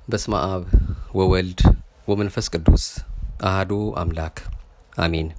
በስመ አብ ወወልድ ወመንፈስ ቅዱስ አህዱ አምላክ አሜን።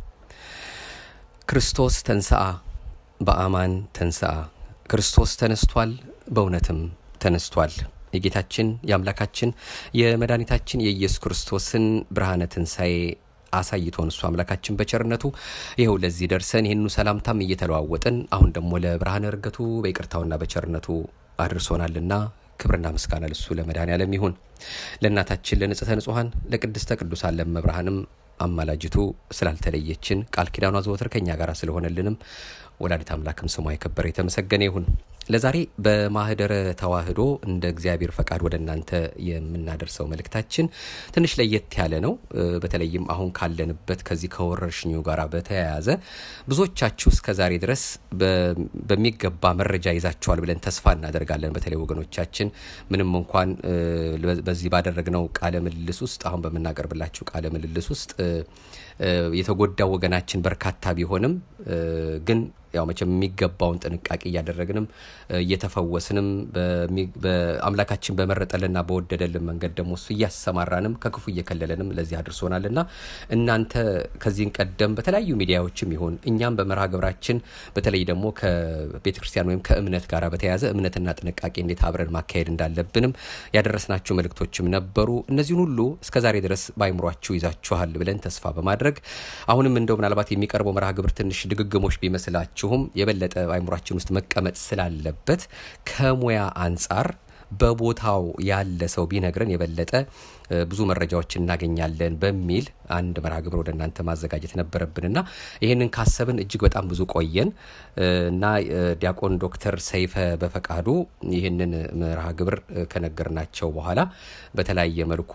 ክርስቶስ ተንስአ በአማን ተንስአ። ክርስቶስ ተነስቷል፣ በእውነትም ተነስቷል። የጌታችን የአምላካችን የመድኃኒታችን የኢየሱስ ክርስቶስን ብርሃነ ትንሣኤ አሳይቶን እሱ አምላካችን በቸርነቱ ይኸው ለዚህ ደርሰን ይህኑ ሰላምታም እየተለዋወጥን አሁን ደግሞ ለብርሃነ እርገቱ በይቅርታውና በቸርነቱ አድርሶናልና ክብርና ምስጋና ለሱ ለመድኃኔዓለም ይሁን። ለእናታችን ለንጽሕተ ንጹሐን ለቅድስተ ቅዱሳን ለመብርሃንም አማላጅቱ ስላልተለየችን ቃል ኪዳኗ ዘወትር ከኛ ጋር ስለሆነልንም ወላዲት አምላክም ስሟ የከበረ የተመሰገነ ይሁን። ለዛሬ በማህደረ ተዋህዶ እንደ እግዚአብሔር ፈቃድ ወደ እናንተ የምናደርሰው መልእክታችን ትንሽ ለየት ያለ ነው። በተለይም አሁን ካለንበት ከዚህ ከወረርሽኙ ጋር በተያያዘ ብዙዎቻችሁ እስከ ዛሬ ድረስ በሚገባ መረጃ ይዛችኋል ብለን ተስፋ እናደርጋለን። በተለይ ወገኖቻችን ምንም እንኳን በዚህ ባደረግነው ቃለ ምልልስ ውስጥ አሁን በምናቀርብላችሁ ቃለ ምልልስ ውስጥ የተጎዳው ወገናችን በርካታ ቢሆንም ግን ያው መቼም የሚገባውን ጥንቃቄ እያደረግንም እየተፈወስንም አምላካችን በመረጠልና በወደደልን መንገድ ደግሞ እሱ እያሰማራንም ከክፉ እየከለለንም ለዚህ አድርሶናልና እናንተ ከዚህን ቀደም በተለያዩ ሚዲያዎችም ይሁን እኛም በመርሃ ግብራችን በተለይ ደግሞ ከቤተ ክርስቲያን ወይም ከእምነት ጋር በተያያዘ እምነትና ጥንቃቄ እንዴት አብረን ማካሄድ እንዳለብንም ያደረስናቸው መልእክቶችም ነበሩ። እነዚህን ሁሉ እስከዛሬ ድረስ በአይምሯችሁ ይዛችኋል ብለን ተስፋ በማድረግ አሁንም እንደው ምናልባት የሚቀርበው መርሃ ግብር ትንሽ ድግግሞች ቢመስላችሁ ሁላችሁም የበለጠ በአይምሯችን ውስጥ መቀመጥ ስላለበት ከሙያ አንጻር በቦታው ያለ ሰው ቢነግረን የበለጠ ብዙ መረጃዎች እናገኛለን በሚል አንድ መርሃ ግብር ወደ እናንተ ማዘጋጀት ነበረብንና ይህንን ካሰብን እጅግ በጣም ብዙ ቆየን እና ዲያቆን ዶክተር ሰይፈ በፈቃዱ ይህንን መርሃ ግብር ከነገርናቸው በኋላ በተለያየ መልኩ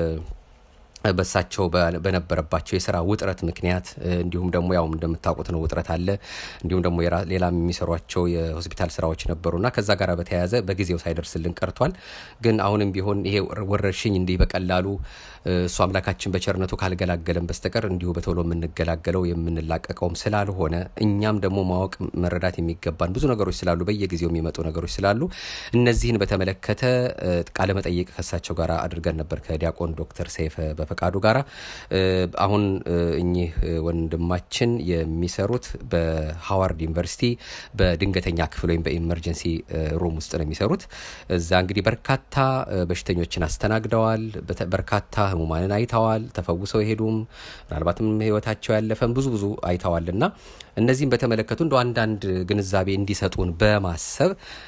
በሳቸው በነበረባቸው የስራ ውጥረት ምክንያት እንዲሁም ደግሞ ያው እንደምታውቁት ነው ውጥረት አለ። እንዲሁም ደግሞ ሌላም የሚሰሯቸው የሆስፒታል ስራዎች ነበሩና ከዛ ጋር በተያያዘ በጊዜው ሳይደርስልን ቀርቷል። ግን አሁንም ቢሆን ይሄ ወረርሽኝ እንዲህ በቀላሉ እሱ አምላካችን በቸርነቱ ካልገላገለን በስተቀር እንዲሁ በቶሎ የምንገላገለው የምንላቀቀውም ስላልሆነ እኛም ደግሞ ማወቅ መረዳት የሚገባን ብዙ ነገሮች ስላሉ በየጊዜው የሚመጡ ነገሮች ስላሉ እነዚህን በተመለከተ ቃለመጠይቅ ከሳቸው ጋር አድርገን ነበር ከዲያቆን ዶክተር ሰይፈ ፈቃዱ ጋር አሁን እኚህ ወንድማችን የሚሰሩት በሃዋርድ ዩኒቨርሲቲ በድንገተኛ ክፍል ወይም በኢመርጀንሲ ሩም ውስጥ ነው የሚሰሩት። እዛ እንግዲህ በርካታ በሽተኞችን አስተናግደዋል። በርካታ ህሙማንን አይተዋል። ተፈውሰው የሄዱም ምናልባትም ህይወታቸው ያለፈም ብዙ ብዙ አይተዋል እና እነዚህም በተመለከቱ እንደ አንዳንድ ግንዛቤ እንዲሰጡን በማሰብ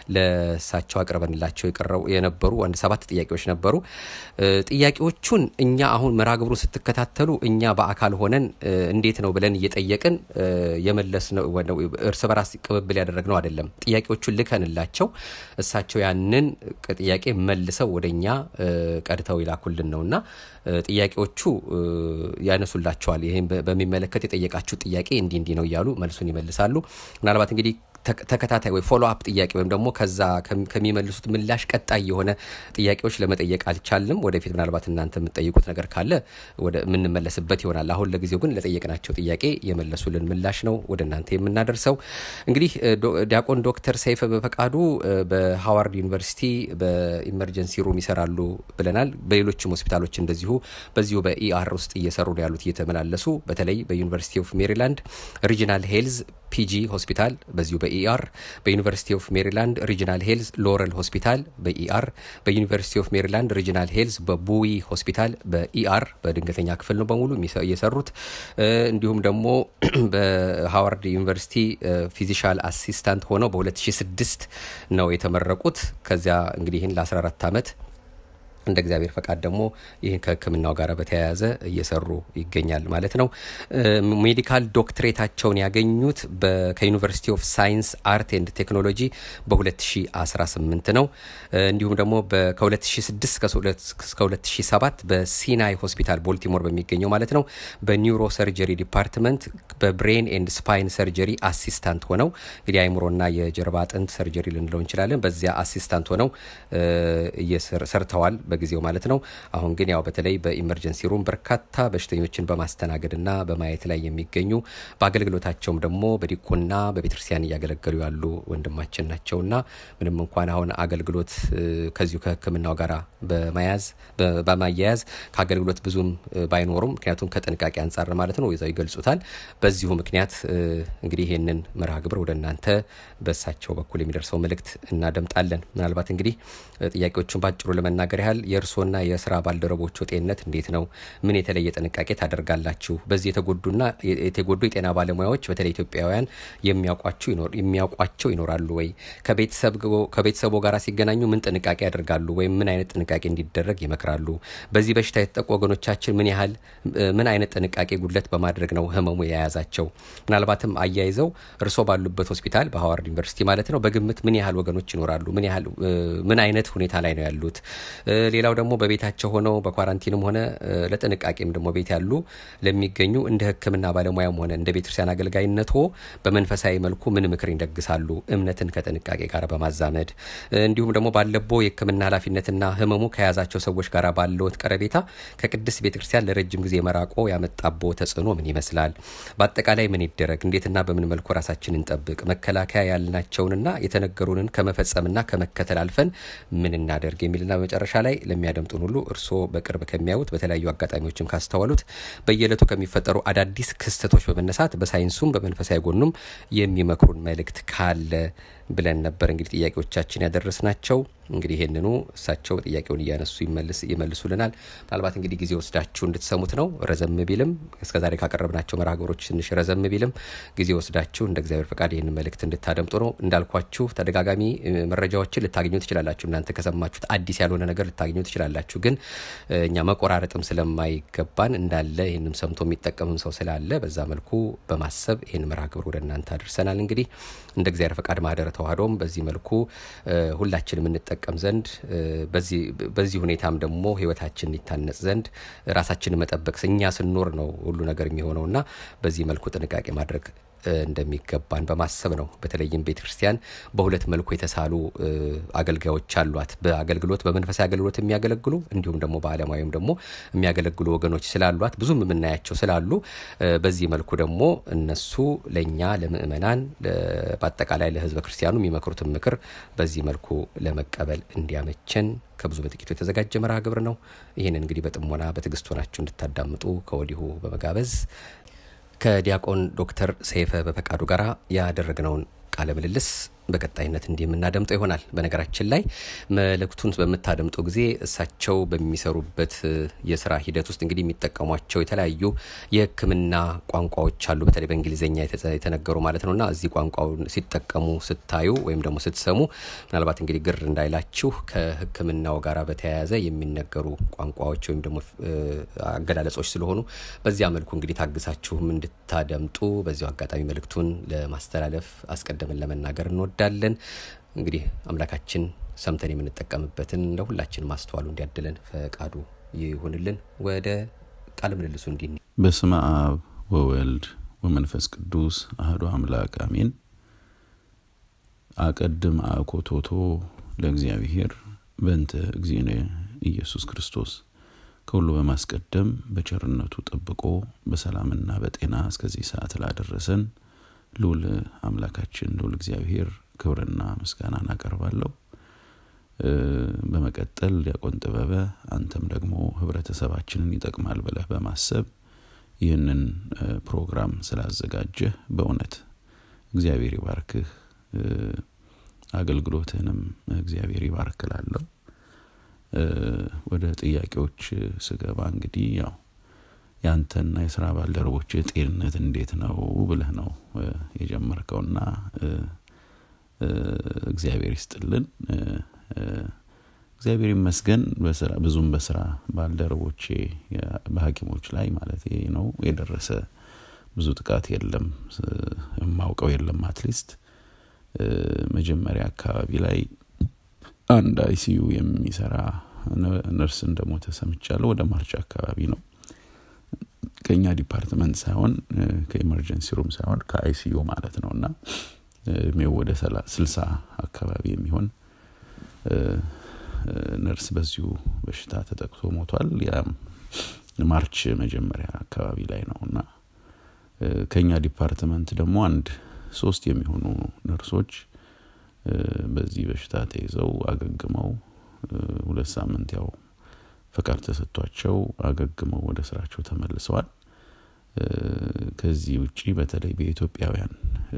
ለእሳቸው አቅርበንላቸው የነበሩ አንድ ሰባት ጥያቄዎች ነበሩ። ጥያቄዎቹን እኛ አሁን መርሃ ግብሩን ስትከታተሉ እኛ በአካል ሆነን እንዴት ነው ብለን እየጠየቅን የመለስ ነው እርስ በራስ ቅብብል ያደረግነው አይደለም። ጥያቄዎቹን ልከንላቸው እሳቸው ያንን ጥያቄ መልሰው ወደ እኛ ቀድተው ይላኩልን ነውና ጥያቄዎቹ ያነሱላቸዋል። ይህም በሚመለከት የጠየቃችሁ ጥያቄ እንዲህ እንዲህ ነው እያሉ መልሱን ይመልሳሉ። ምናልባት እንግዲህ ተከታታይ ወይ ፎሎ አፕ ጥያቄ ወይም ደግሞ ከዛ ከሚመልሱት ምላሽ ቀጣይ የሆነ ጥያቄዎች ለመጠየቅ አልቻልንም። ወደፊት ምናልባት እናንተ የምትጠይቁት ነገር ካለ ወደ የምንመለስበት ይሆናል። አሁን ለጊዜው ግን ለጠየቅናቸው ጥያቄ የመለሱልን ምላሽ ነው ወደ እናንተ የምናደርሰው። እንግዲህ ዲያቆን ዶክተር ሰይፈ በፈቃዱ በሃዋርድ ዩኒቨርሲቲ በኢመርጀንሲ ሩም ይሰራሉ ብለናል። በሌሎችም ሆስፒታሎች እንደዚሁ በዚሁ በኢአር ውስጥ እየሰሩ ነው ያሉት እየተመላለሱ በተለይ በዩኒቨርሲቲ ኦፍ ሜሪላንድ ሪጂናል ሄልዝ ፒጂ ሆስፒታል በዚሁ በኢአር በዩኒቨርሲቲ ኦፍ ሜሪላንድ ሪጂናል ሄልዝ ሎረል ሆስፒታል በኢአር በዩኒቨርሲቲ ኦፍ ሜሪላንድ ሪጂናል ሄልዝ በቡዊ ሆስፒታል በኢአር በድንገተኛ ክፍል ነው በሙሉ እየሰሩት። እንዲሁም ደግሞ በሃዋርድ ዩኒቨርሲቲ ፊዚሻል አሲስታንት ሆነው በ2006 ነው የተመረቁት። ከዚያ እንግዲህ ይህን ለ14 ዓመት እንደ እግዚአብሔር ፈቃድ ደግሞ ይህን ከሕክምናው ጋር በተያያዘ እየሰሩ ይገኛል ማለት ነው። ሜዲካል ዶክትሬታቸውን ያገኙት ከዩኒቨርሲቲ ኦፍ ሳይንስ አርት ኤንድ ቴክኖሎጂ በ2018 ነው። እንዲሁም ደግሞ ከ2006 እስከ 2007 በሲናይ ሆስፒታል ቦልቲሞር በሚገኘው ማለት ነው በኒውሮ ሰርጀሪ ዲፓርትመንት በብሬን ኤንድ ስፓይን ሰርጀሪ አሲስታንት ሆነው እንግዲህ አይምሮና የጀርባ አጥንት ሰርጀሪ ልንለው እንችላለን። በዚያ አሲስታንት ሆነው ሰርተዋል። በጊዜው ማለት ነው። አሁን ግን ያው በተለይ በኢመርጀንሲ ሩም በርካታ በሽተኞችን በማስተናገድና በማየት ላይ የሚገኙ በአገልግሎታቸውም ደግሞ በዲቁና በቤተክርስቲያን እያገለገሉ ያሉ ወንድማችን ናቸውና ምንም እንኳን አሁን አገልግሎት ከዚሁ ከሕክምናው ጋር በመያዝ በማያያዝ ከአገልግሎት ብዙም ባይኖሩም ምክንያቱም ከጥንቃቄ አንጻር ማለት ነው ይዘው ይገልጹታል። በዚሁ ምክንያት እንግዲህ ይህንን መርሃ ግብር ወደ እናንተ በእሳቸው በኩል የሚደርሰው መልእክት እናደምጣለን። ምናልባት እንግዲህ ጥያቄዎቹን ባጭሩ ለመናገር ያህል የእርስዎና የስራ ባልደረቦቹ ጤንነት እንዴት ነው? ምን የተለየ ጥንቃቄ ታደርጋላችሁ? በዚህ የተጎዱና የተጎዱ የጤና ባለሙያዎች በተለይ ኢትዮጵያውያን የሚያውቋቸው ይኖራሉ ወይ? ከቤተሰቦ ጋር ሲገናኙ ምን ጥንቃቄ ያደርጋሉ? ወይም ምን አይነት ጥንቃቄ እንዲደረግ ይመክራሉ? በዚህ በሽታ የተጠቁ ወገኖቻችን ምን ያህል ምን አይነት ጥንቃቄ ጉድለት በማድረግ ነው ህመሙ የያዛቸው? ምናልባትም አያይዘው እርስዎ ባሉበት ሆስፒታል በሀዋርድ ዩኒቨርሲቲ ማለት ነው በግምት ምን ያህል ወገኖች ይኖራሉ? ምን ያህል ምን አይነት ሁኔታ ላይ ነው ያሉት? ሌላው ደግሞ በቤታቸው ሆነው በኳራንቲንም ሆነ ለጥንቃቄም ደግሞ ቤት ያሉ ለሚገኙ እንደ ሕክምና ባለሙያም ሆነ እንደ ቤተክርስቲያን አገልጋይነቶ በመንፈሳዊ መልኩ ምን ምክር ይደግሳሉ? እምነትን ከጥንቃቄ ጋር በማዛመድ እንዲሁም ደግሞ ባለቦ የሕክምና ኃላፊነትና ህመሙ ከያዛቸው ሰዎች ጋር ባለዎት ቀረቤታ ከቅድስት ቤተክርስቲያን ለረጅም ጊዜ መራቆ ያመጣቦ ተጽዕኖ ምን ይመስላል? በአጠቃላይ ምን ይደረግ? እንዴትና በምን መልኩ ራሳችን እንጠብቅ? መከላከያ ያልናቸውንና የተነገሩንን ከመፈጸምና ከመከተል አልፈን ምን እናደርግ የሚልና በመጨረሻ ላይ ለሚያደምጡን ሁሉ እርስዎ በቅርብ ከሚያዩት በተለያዩ አጋጣሚዎችም ካስተዋሉት በየዕለቱ ከሚፈጠሩ አዳዲስ ክስተቶች በመነሳት በሳይንሱም በመንፈሳዊ ጎኑም የሚመክሩን መልእክት ካለ ብለን ነበር እንግዲህ ጥያቄዎቻችን ያደረስናቸው። እንግዲህ ይህንኑ እሳቸው ጥያቄውን እያነሱ ይመልሱልናል። ምናልባት እንግዲህ ጊዜ ወስዳችሁ እንድትሰሙት ነው። ረዘም ቢልም እስከዛሬ ካቀረብናቸው መርሃ ግብሮች ትንሽ ረዘም ቢልም ጊዜ ወስዳችሁ እንደ እግዚአብሔር ፈቃድ ይህን መልእክት እንድታደምጡ ነው። እንዳልኳችሁ ተደጋጋሚ መረጃዎችን ልታገኙ ትችላላችሁ። እናንተ ከሰማችሁት አዲስ ያልሆነ ነገር ልታገኙ ትችላላችሁ። ግን እኛ መቆራረጥም ስለማይገባን እንዳለ ይህንም ሰምቶ የሚጠቀምም ሰው ስላለ በዛ መልኩ በማሰብ ይህን መርሃ ግብር ወደ እናንተ አድርሰናል። እንግዲህ እንደ እግዚአብሔር ፈቃድ ማህደረ ተዋህዶም በዚህ መልኩ ሁላችንም እንጠቀም ዘንድ በዚህ ሁኔታም ደግሞ ህይወታችን ይታነጽ ዘንድ ራሳችንን መጠበቅ እኛ ስንኖር ነው ሁሉ ነገር የሚሆነውና በዚህ መልኩ ጥንቃቄ ማድረግ እንደሚገባን በማሰብ ነው። በተለይም ቤተ ክርስቲያን በሁለት መልኩ የተሳሉ አገልጋዮች አሏት። በአገልግሎት በመንፈሳዊ አገልግሎት የሚያገለግሉ እንዲሁም ደግሞ በዓለማዊም ደግሞ የሚያገለግሉ ወገኖች ስላሏት ብዙም የምናያቸው ስላሉ በዚህ መልኩ ደግሞ እነሱ ለእኛ ለምእመናን፣ በአጠቃላይ ለህዝበ ክርስቲያኑ የሚመክሩትን ምክር በዚህ መልኩ ለመቀበል እንዲያመቸን ከብዙ በጥቂቱ የተዘጋጀ መርሃ ግብር ነው። ይህንን እንግዲህ በጥሞና በትዕግስት ሆናችሁ እንድታዳምጡ ከወዲሁ በመጋበዝ ከዲያቆን ዶክተር ሰይፈ በፈቃዱ ጋር ያደረግነውን ቃለ ምልልስ በቀጣይነት እንዲህ የምናደምጠው ይሆናል። በነገራችን ላይ መልእክቱን በምታደምጡ ጊዜ እሳቸው በሚሰሩበት የስራ ሂደት ውስጥ እንግዲህ የሚጠቀሟቸው የተለያዩ የሕክምና ቋንቋዎች አሉ። በተለይ በእንግሊዝኛ የተነገሩ ማለት ነው እና እዚህ ቋንቋውን ሲጠቀሙ ስታዩ ወይም ደግሞ ስትሰሙ ምናልባት እንግዲህ ግር እንዳይላችሁ ከሕክምናው ጋር በተያያዘ የሚነገሩ ቋንቋዎች ወይም ደግሞ አገላለጾች ስለሆኑ በዚያ መልኩ እንግዲህ ታግሳችሁም እንድታደምጡ በዚሁ አጋጣሚ መልእክቱን ለማስተላለፍ አስቀድመን ለመናገር እንወዳለን። እንግዲህ አምላካችን ሰምተን የምንጠቀምበትን ለሁላችን ማስተዋሉ እንዲያድለን ፈቃዱ ይሁንልን። ወደ ቃለ ምልልሱ እንዲ በስመ አብ ወወልድ ወመንፈስ ቅዱስ አህዶ አምላክ አሜን። አቀድም አኮቶቶ ለእግዚአብሔር በእንተ እግዚእነ ኢየሱስ ክርስቶስ ከሁሉ በማስቀደም በቸርነቱ ጠብቆ በሰላምና በጤና እስከዚህ ሰዓት ላደረሰን ልዑል አምላካችን ልዑል እግዚአብሔር ክብርና ምስጋናን አቀርባለሁ። በመቀጠል ዲያቆን ጥበበ አንተም ደግሞ ህብረተሰባችንን ይጠቅማል ብለህ በማሰብ ይህንን ፕሮግራም ስላዘጋጀህ በእውነት እግዚአብሔር ይባርክህ፣ አገልግሎትህንም እግዚአብሔር ይባርክላለሁ። ወደ ጥያቄዎች ስገባ እንግዲህ ያው ያንተና የስራ ባልደረቦች ጤንነት እንዴት ነው ብለህ ነው የጀመርከውና እግዚአብሔር ይስጥልን። እግዚአብሔር ይመስገን ብዙም በስራ ባልደረቦቼ በሐኪሞች ላይ ማለት ነው የደረሰ ብዙ ጥቃት የለም፣ የማውቀው የለም። አትሊስት መጀመሪያ አካባቢ ላይ አንድ አይሲዩ የሚሰራ ነርስ እንደሞተ ሰምቻለሁ። ወደ ማርች አካባቢ ነው ከኛ ዲፓርትመንት ሳይሆን ከኢመርጀንሲ ሩም ሳይሆን ከአይሲዩ ማለት ነው እና እድሜው ወደ ስልሳ አካባቢ የሚሆን ነርስ በዚሁ በሽታ ተጠቅቶ ሞቷል። ያም ማርች መጀመሪያ አካባቢ ላይ ነው እና ከኛ ዲፓርትመንት ደግሞ አንድ ሶስት የሚሆኑ ነርሶች በዚህ በሽታ ተይዘው አገግመው ሁለት ሳምንት ያው ፈቃድ ተሰጥቷቸው አገግመው ወደ ስራቸው ተመልሰዋል። ከዚህ ውጪ በተለይ በኢትዮጵያውያን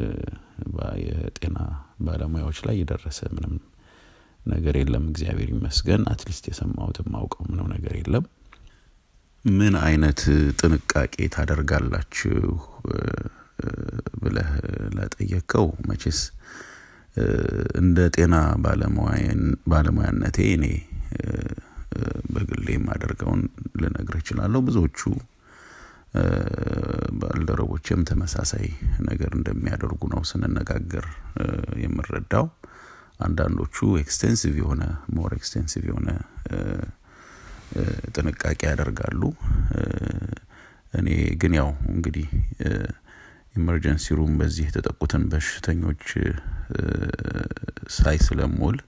የጤና ባለሙያዎች ላይ የደረሰ ምንም ነገር የለም። እግዚአብሔር ይመስገን። አትሊስት የሰማሁት የማውቀው ምንም ነገር የለም። ምን አይነት ጥንቃቄ ታደርጋላችሁ ብለህ ለጠየቀው መቼስ እንደ ጤና ባለሙያነቴ እኔ በግሌ የማደርገውን ልነግር እችላለሁ። ብዙዎቹ ባልደረቦችም ተመሳሳይ ነገር እንደሚያደርጉ ነው ስንነጋገር የምረዳው። አንዳንዶቹ ኤክስቴንሲቭ የሆነ ሞር ኤክስቴንሲቭ የሆነ ጥንቃቄ ያደርጋሉ። እኔ ግን ያው እንግዲህ ኢመርጀንሲ ሩም በዚህ የተጠቁትን በሽተኞች ሳይ ስለምውል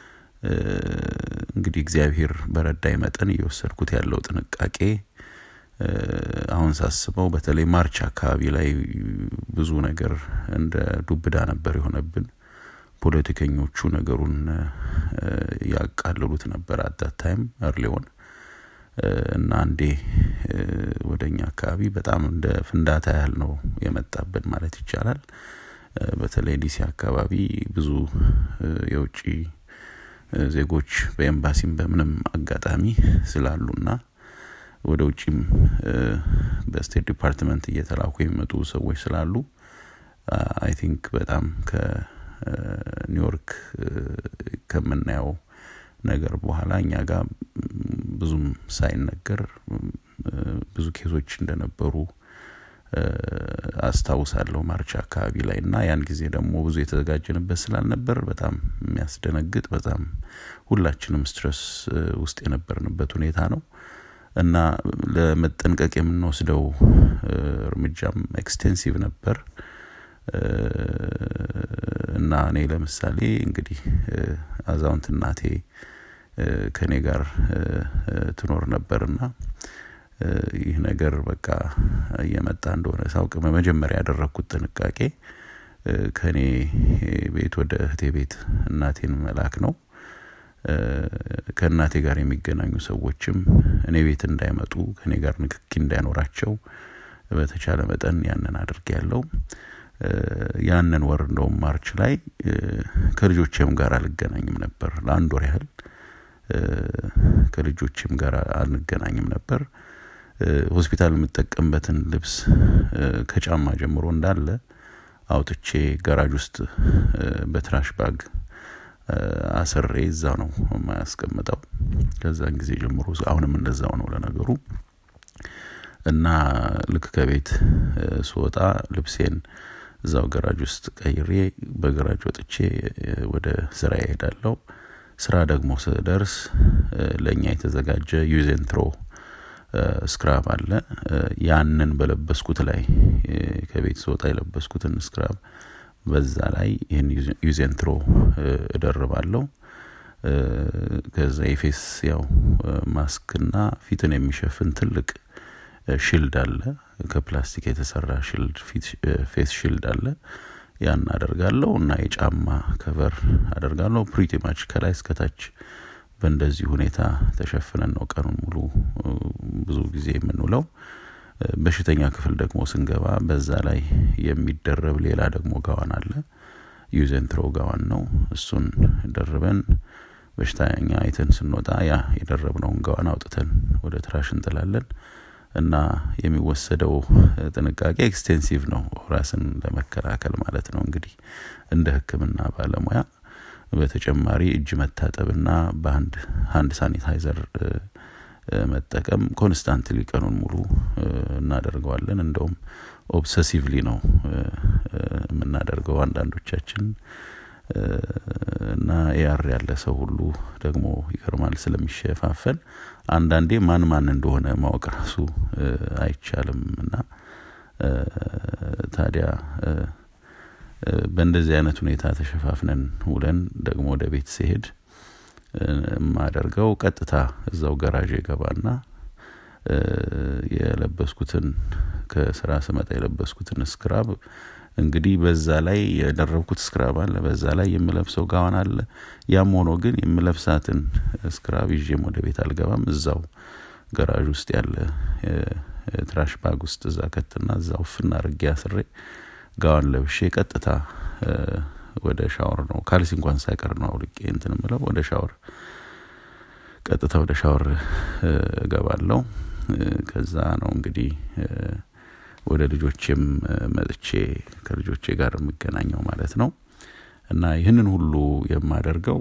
እንግዲህ እግዚአብሔር በረዳይ መጠን እየወሰድኩት ያለው ጥንቃቄ አሁን ሳስበው በተለይ ማርች አካባቢ ላይ ብዙ ነገር እንደ ዱብዳ ነበር የሆነብን። ፖለቲከኞቹ ነገሩን ያቃልሉት ነበር አዳት ታይም እርሊሆን እና አንዴ ወደ እኛ አካባቢ በጣም እንደ ፍንዳታ ያህል ነው የመጣብን ማለት ይቻላል። በተለይ ዲሲ አካባቢ ብዙ የውጭ ዜጎች በኤምባሲም በምንም አጋጣሚ ስላሉና ወደ ውጭም በስቴት ዲፓርትመንት እየተላኩ የሚመጡ ሰዎች ስላሉ አይ ቲንክ በጣም ከኒውዮርክ ከምናየው ነገር በኋላ እኛ ጋር ብዙም ሳይነገር ብዙ ኬዞች እንደነበሩ አስታውሳለሁ ማርች አካባቢ ላይ እና ያን ጊዜ ደግሞ ብዙ የተዘጋጀንበት ስላልነበር በጣም የሚያስደነግጥ በጣም ሁላችንም ስትረስ ውስጥ የነበርንበት ሁኔታ ነው እና ለመጠንቀቅ የምንወስደው እርምጃም ኤክስቴንሲቭ ነበር እና እኔ ለምሳሌ እንግዲህ አዛውንት እናቴ ከእኔ ጋር ትኖር ነበርና ይህ ነገር በቃ እየመጣ እንደሆነ ሳውቅ በመጀመሪያ ያደረግኩት ጥንቃቄ ከእኔ ቤት ወደ እህቴ ቤት እናቴን መላክ ነው። ከእናቴ ጋር የሚገናኙ ሰዎችም እኔ ቤት እንዳይመጡ ከእኔ ጋር ንክኪ እንዳይኖራቸው በተቻለ መጠን ያንን አድርግ ያለው ያንን ወር እንደውም ማርች ላይ ከልጆቼም ጋር አልገናኝም ነበር ለአንድ ወር ያህል ከልጆቼም ጋር አንገናኝም ነበር። ሆስፒታል የምጠቀምበትን ልብስ ከጫማ ጀምሮ እንዳለ አውጥቼ ጋራጅ ውስጥ በትራሽ ባግ አስሬ እዛ ነው የማያስቀምጠው። ከዛን ጊዜ ጀምሮ አሁንም እንደዛው ነው ለነገሩ እና ልክ ከቤት ስወጣ ልብሴን እዛው ገራጅ ውስጥ ቀይሬ በገራጅ ወጥቼ ወደ ስራ ይሄዳለው። ስራ ደግሞ ስደርስ ለእኛ የተዘጋጀ ዩዜንትሮ ስክራብ አለ። ያንን በለበስኩት ላይ ከቤት ስወጣ የለበስኩትን ስክራብ በዛ ላይ ይህን ዩዜንትሮ እደርባለሁ። ከዛ የፌስ ያው ማስክና ፊትን የሚሸፍን ትልቅ ሽልድ አለ። ከፕላስቲክ የተሰራ ሽልድ ፌስ ሽልድ አለ። ያን አደርጋለሁ እና የጫማ ከቨር አደርጋለሁ። ፕሪቲ ማች ከላይ እስከታች በእንደዚህ ሁኔታ ተሸፍነን ነው ቀኑን ሙሉ ብዙ ጊዜ የምንውለው። በሽተኛ ክፍል ደግሞ ስንገባ በዛ ላይ የሚደረብ ሌላ ደግሞ ጋዋን አለ። ዩዘንትሮ ጋዋን ነው። እሱን ደርበን በሽተኛ አይተን ስንወጣ ያ የደረብነውን ጋዋን አውጥተን ወደ ትራሽ እንጥላለን እና የሚወሰደው ጥንቃቄ ኤክስቴንሲቭ ነው፣ ራስን ለመከላከል ማለት ነው። እንግዲህ እንደ ሕክምና ባለሙያ በተጨማሪ እጅ መታጠብና በአንድ ሀንድ ሳኒታይዘር መጠቀም ኮንስታንትሊ ቀኑን ሙሉ እናደርገዋለን። እንደውም ኦብሰሲቭሊ ነው የምናደርገው አንዳንዶቻችን እና ኤአር ያለ ሰው ሁሉ ደግሞ ይገርማል ስለሚሸፋፈን አንዳንዴ ማን ማን እንደሆነ ማወቅ ራሱ አይቻልም እና ታዲያ በእንደዚህ አይነት ሁኔታ ተሸፋፍነን ውለን ደግሞ ወደ ቤት ሲሄድ የማደርገው ቀጥታ እዛው ገራዥ ገባና የለበስኩትን ከስራ ስመጣ የለበስኩትን ስክራብ እንግዲህ በዛ ላይ የደረብኩት ስክራብ አለ፣ በዛ ላይ የምለብሰው ጋዋን አለ። ያም ሆኖ ግን የምለብሳትን ስክራብ ይዤም ወደ ቤት አልገባም። እዛው ገራዥ ውስጥ ያለ ትራሽ ባግ ውስጥ እዛ ከትና እዛው ፍና አርጌ አስሬ ጋዋን ለብሼ ቀጥታ ወደ ሻወር ነው። ካልሲ እንኳን ሳይቀር ነው አውልቄ እንትን ምለው ወደ ሻወር ቀጥታ ወደ ሻወር እገባለሁ። ከዛ ነው እንግዲህ ወደ ልጆቼም መጥቼ ከልጆቼ ጋር የምገናኘው ማለት ነው። እና ይህንን ሁሉ የማደርገው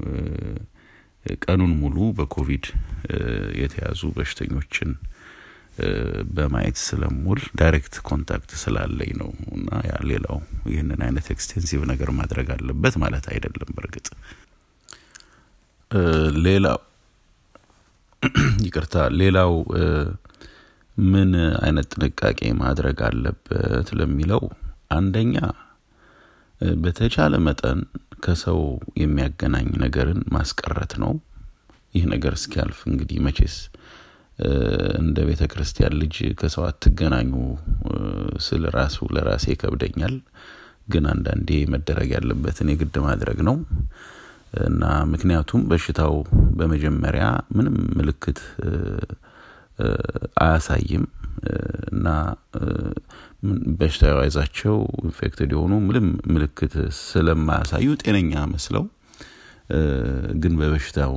ቀኑን ሙሉ በኮቪድ የተያዙ በሽተኞችን በማየት ስለሙል ዳይሬክት ኮንታክት ስላለኝ ነው። እና ያ ሌላው ይህንን አይነት ኤክስቴንሲቭ ነገር ማድረግ አለበት ማለት አይደለም። በእርግጥ ሌላው ይቅርታ፣ ሌላው ምን አይነት ጥንቃቄ ማድረግ አለበት ለሚለው አንደኛ በተቻለ መጠን ከሰው የሚያገናኝ ነገርን ማስቀረት ነው። ይህ ነገር እስኪያልፍ እንግዲህ መቼስ እንደ ቤተ ክርስቲያን ልጅ ከሰው አትገናኙ ስል ራሱ ለራሴ ይከብደኛል። ግን አንዳንዴ መደረግ ያለበትን የግድ ማድረግ ነው እና ምክንያቱም በሽታው በመጀመሪያ ምንም ምልክት አያሳይም እና በሽታው የያዛቸው ኢንፌክትድ የሆኑ ምንም ምልክት ስለማያሳዩ ጤነኛ መስለው ግን በበሽታው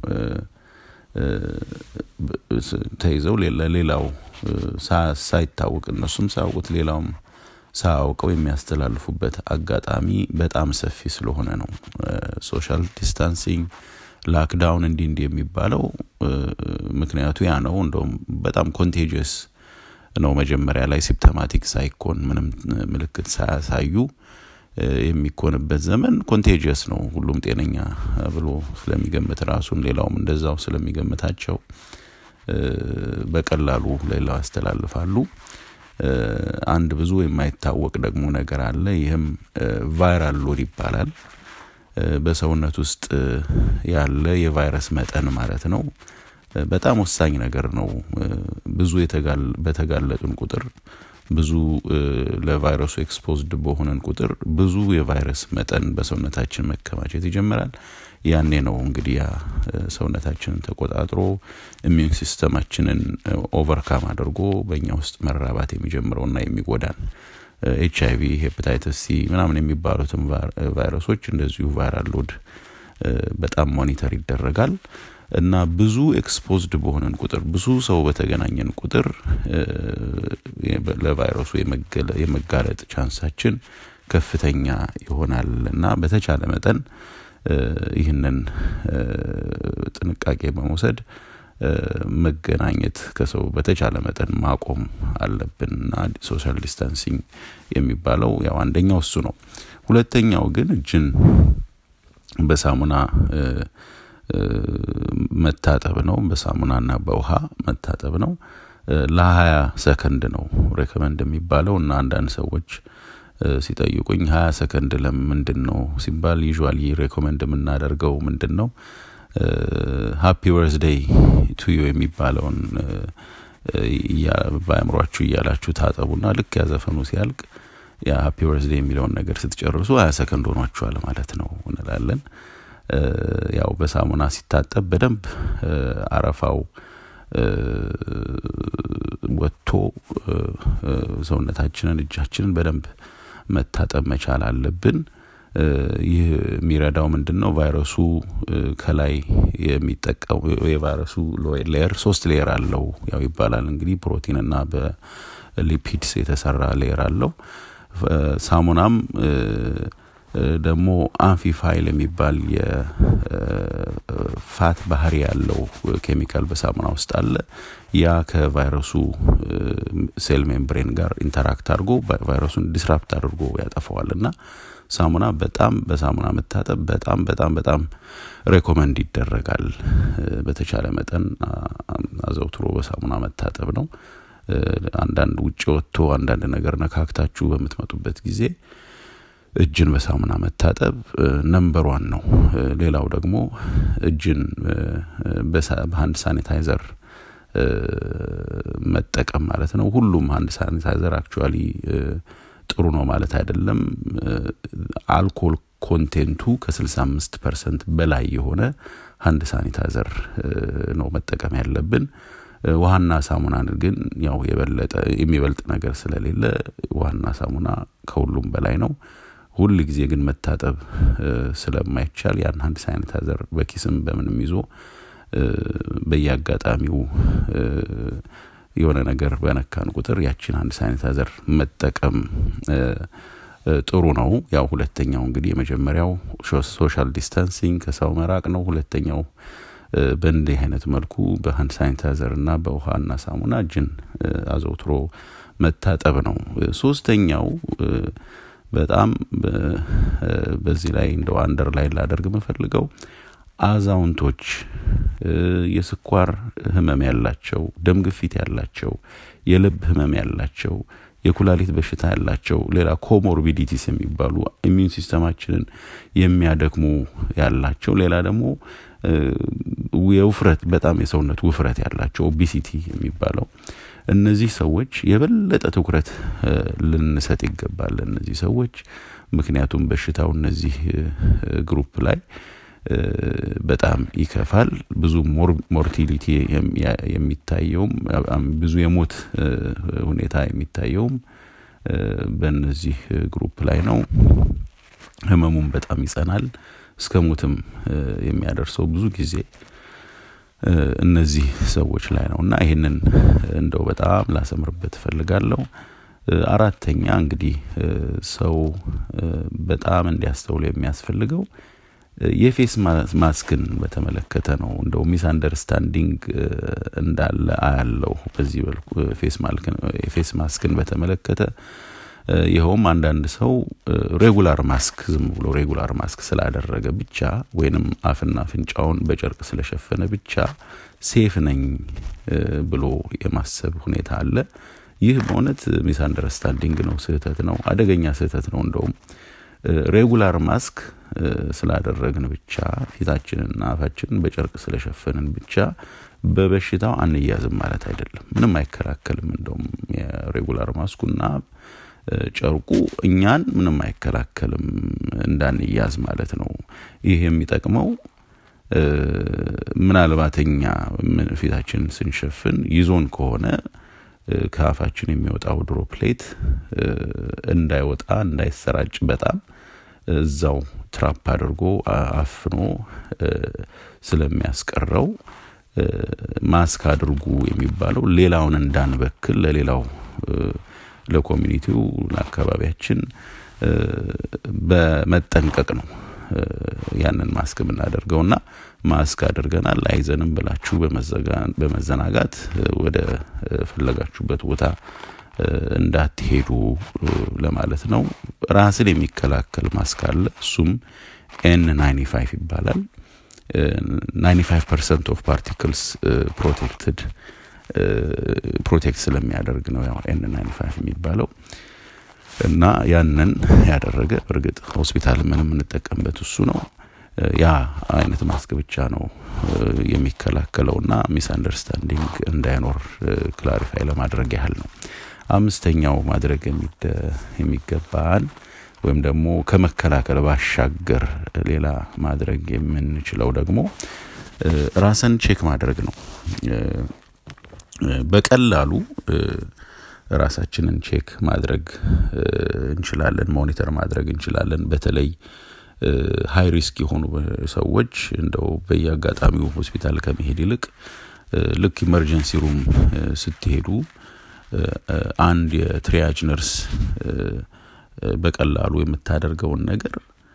ተይዘው ለሌላው ሳይታወቅ እነሱም ሳያውቁት ሌላውም ሳያውቀው የሚያስተላልፉበት አጋጣሚ በጣም ሰፊ ስለሆነ ነው። ሶሻል ዲስታንሲንግ ላክዳውን እንዲህ እንዲህ የሚባለው ምክንያቱ ያ ነው። እንደውም በጣም ኮንቴጂየስ ነው። መጀመሪያ ላይ ሲፕተማቲክ ሳይኮን ምንም ምልክት ሳያሳዩ የሚኮንበት ዘመን ኮንቴጂየስ ነው። ሁሉም ጤነኛ ብሎ ስለሚገምት ራሱን ሌላውም እንደዛው ስለሚገምታቸው በቀላሉ ሌላው ያስተላልፋሉ። አንድ ብዙ የማይታወቅ ደግሞ ነገር አለ። ይህም ቫይራል ሎድ ይባላል። በሰውነት ውስጥ ያለ የቫይረስ መጠን ማለት ነው። በጣም ወሳኝ ነገር ነው። ብዙ በተጋለጡን ቁጥር ብዙ ለቫይረሱ ኤክስፖዝድ በሆነን ቁጥር ብዙ የቫይረስ መጠን በሰውነታችን መከማቸት ይጀምራል። ያኔ ነው እንግዲህ ያ ሰውነታችንን ተቆጣጥሮ ኢሚዩን ሲስተማችንን ኦቨርካም አድርጎ በእኛ ውስጥ መራባት የሚጀምረውና የሚጎዳን ኤች አይቪ፣ ሄፓታይተስ ሲ ምናምን የሚባሉትን ቫይረሶች እንደዚሁ ቫይራል ሎድ በጣም ሞኒተር ይደረጋል እና ብዙ ኤክስፖዝድ በሆነን ቁጥር ብዙ ሰው በተገናኘን ቁጥር ለቫይረሱ የመጋለጥ ቻንሳችን ከፍተኛ ይሆናል እና በተቻለ መጠን ይህንን ጥንቃቄ በመውሰድ መገናኘት ከሰው በተቻለ መጠን ማቆም አለብን እና ሶሻል ዲስታንሲንግ የሚባለው ያው አንደኛው እሱ ነው። ሁለተኛው ግን እጅን በሳሙና መታጠብ ነው። በሳሙናና በውሃ መታጠብ ነው። ለሀያ ሰከንድ ነው ሬኮመንድ የሚባለው እና አንዳንድ ሰዎች ሲጠይቁኝ ሀያ ሰከንድ ለምንድን ነው ሲባል ዩዥዋሊ ሬኮመንድ የምናደርገው ምንድን ነው ሃፒ በርዝዴይ ቱዩ የሚባለውን በአእምሯችሁ እያላችሁ ታጠቡና ልክ ያዘፈኑ ሲያልቅ ያ ሃፒ በርዝዴይ የሚለውን ነገር ስትጨርሱ ሀያ ሰከንድ ሆኗችኋል ማለት ነው እንላለን። ያው በሳሙና ሲታጠብ በደንብ አረፋው ወጥቶ ሰውነታችንን እጃችንን በደንብ መታጠብ መቻል አለብን። ይህ የሚረዳው ምንድን ነው? ቫይረሱ ከላይ የሚጠቀሙ የቫይረሱ ሌየር ሶስት ሌየር አለው ያው ይባላል እንግዲህ ፕሮቲንና በሊፒድስ የተሰራ ሌየር አለው። ሳሙናም ደግሞ አንፊፋይል የሚባል የፋት ባህሪ ያለው ኬሚካል በሳሙና ውስጥ አለ። ያ ከቫይረሱ ሴል ሜምብሬን ጋር ኢንተራክት አድርጎ ቫይረሱን ዲስራፕት አድርጎ ያጠፈዋል እና ሳሙና በጣም በሳሙና መታጠብ በጣም በጣም በጣም ሬኮመንድ ይደረጋል። በተቻለ መጠን አዘውትሮ በሳሙና መታጠብ ነው። አንዳንድ ውጭ ወጥቶ አንዳንድ ነገር ነካክታችሁ በምትመጡበት ጊዜ እጅን በሳሙና መታጠብ ነምበር ዋን ነው። ሌላው ደግሞ እጅን በሀንድ ሳኒታይዘር መጠቀም ማለት ነው። ሁሉም ሀንድ ሳኒታይዘር አክቹዋሊ ጥሩ ነው ማለት አይደለም። አልኮል ኮንቴንቱ ከ65 ፐርሰንት በላይ የሆነ ሀንድ ሳኒታይዘር ነው መጠቀም ያለብን። ውሃና ሳሙናን ግን ያው የበለጠ የሚበልጥ ነገር ስለሌለ ውሃና ሳሙና ከሁሉም በላይ ነው። ሁል ጊዜ ግን መታጠብ ስለማይቻል ያን ሀንድ ሳኒታይዘር በኪስም በምንም ይዞ በየአጋጣሚው የሆነ ነገር በነካን ቁጥር ያችን አንድ ሳኒታይዘር መጠቀም ጥሩ ነው። ያው ሁለተኛው እንግዲህ የመጀመሪያው ሶሻል ዲስታንሲንግ ከሰው መራቅ ነው። ሁለተኛው በእንዲህ አይነት መልኩ በሀንድ ሳኒታይዘር እና በውሃና ሳሙና እጅን አዘውትሮ መታጠብ ነው። ሶስተኛው በጣም በዚህ ላይ እንደው አንደር ላይ ላደርግ የምፈልገው አዛውንቶች፣ የስኳር ህመም ያላቸው፣ ደም ግፊት ያላቸው፣ የልብ ህመም ያላቸው፣ የኩላሊት በሽታ ያላቸው፣ ሌላ ኮሞርቢዲቲስ የሚባሉ ኢሚዩን ሲስተማችንን የሚያደክሙ ያላቸው፣ ሌላ ደግሞ የውፍረት በጣም የሰውነት ውፍረት ያላቸው ኦቢሲቲ የሚባለው እነዚህ ሰዎች የበለጠ ትኩረት ልንሰጥ ይገባል። እነዚህ ሰዎች ምክንያቱም በሽታው እነዚህ ግሩፕ ላይ በጣም ይከፋል። ብዙ ሞርቲሊቲ የሚታየውም ብዙ የሞት ሁኔታ የሚታየውም በእነዚህ ግሩፕ ላይ ነው። ህመሙም በጣም ይጸናል። እስከ ሞትም የሚያደርሰው ብዙ ጊዜ እነዚህ ሰዎች ላይ ነው እና ይህንን እንደው በጣም ላሰምርበት እፈልጋለሁ። አራተኛ እንግዲህ ሰው በጣም እንዲያስተውል የሚያስፈልገው የፌስ ማስክን በተመለከተ ነው። እንደው ሚስ አንደርስታንዲንግ እንዳለ አያለው በዚህ በልኩ ፌስ ማስክን በተመለከተ ይኸውም አንዳንድ ሰው ሬጉላር ማስክ ዝም ብሎ ሬጉላር ማስክ ስላደረገ ብቻ ወይንም አፍና አፍንጫውን በጨርቅ ስለሸፈነ ብቻ ሴፍ ነኝ ብሎ የማሰብ ሁኔታ አለ። ይህ በእውነት ሚስ አንደርስታንዲንግ ነው፣ ስህተት ነው፣ አደገኛ ስህተት ነው። እንደውም ሬጉላር ማስክ ስላደረግን ብቻ ፊታችንና አፋችንን በጨርቅ ስለሸፈንን ብቻ በበሽታው አንያዝም ማለት አይደለም። ምንም አይከላከልም። እንደውም የሬጉላር ማስኩና ጨርቁ እኛን ምንም አይከላከልም እንዳንያዝ ማለት ነው። ይህ የሚጠቅመው ምናልባት እኛ ፊታችንን ስንሸፍን ይዞን ከሆነ ከአፋችን የሚወጣው ድሮፕሌት እንዳይወጣ እንዳይሰራጭ በጣም እዛው ትራፕ አድርጎ አፍኖ ስለሚያስቀረው ማስክ አድርጉ የሚባለው ሌላውን እንዳንበክል ለሌላው ለኮሚኒቲው ለአካባቢያችን በመጠንቀቅ ነው ያንን ማስክ የምናደርገው እና ማስክ አድርገናል አይዘንም ብላችሁ በመዘናጋት ወደ ፈለጋችሁበት ቦታ እንዳትሄዱ ለማለት ነው። ራስን የሚከላከል ማስክ አለ። እሱም ኤን ናይንቲ ፋይቭ ይባላል። ናይንቲ ፋይቭ ፐርሰንት ኦፍ ፓርቲክልስ ፕሮቴክትድ ፕሮቴክት ስለሚያደርግ ነው ያው ኤን ናይንቲ ፋይቭ የሚባለው እና ያንን ያደረገ በእርግጥ ሆስፒታል ምን የምንጠቀምበት እሱ ነው። ያ አይነት ማስክ ብቻ ነው የሚከላከለውና ሚስ አንደርስታንዲንግ እንዳይኖር ክላሪፋይ ለማድረግ ያህል ነው። አምስተኛው ማድረግ የሚገባን ወይም ደግሞ ከመከላከል ባሻገር ሌላ ማድረግ የምንችለው ደግሞ ራስን ቼክ ማድረግ ነው። በቀላሉ ራሳችንን ቼክ ማድረግ እንችላለን፣ ሞኒተር ማድረግ እንችላለን። በተለይ ሀይ ሪስክ የሆኑ ሰዎች እንደው በየአጋጣሚው ሆስፒታል ከመሄድ ይልቅ ልክ ኢመርጀንሲ ሩም ስትሄዱ አንድ የትሪያጅ ነርስ በቀላሉ የምታደርገውን ነገር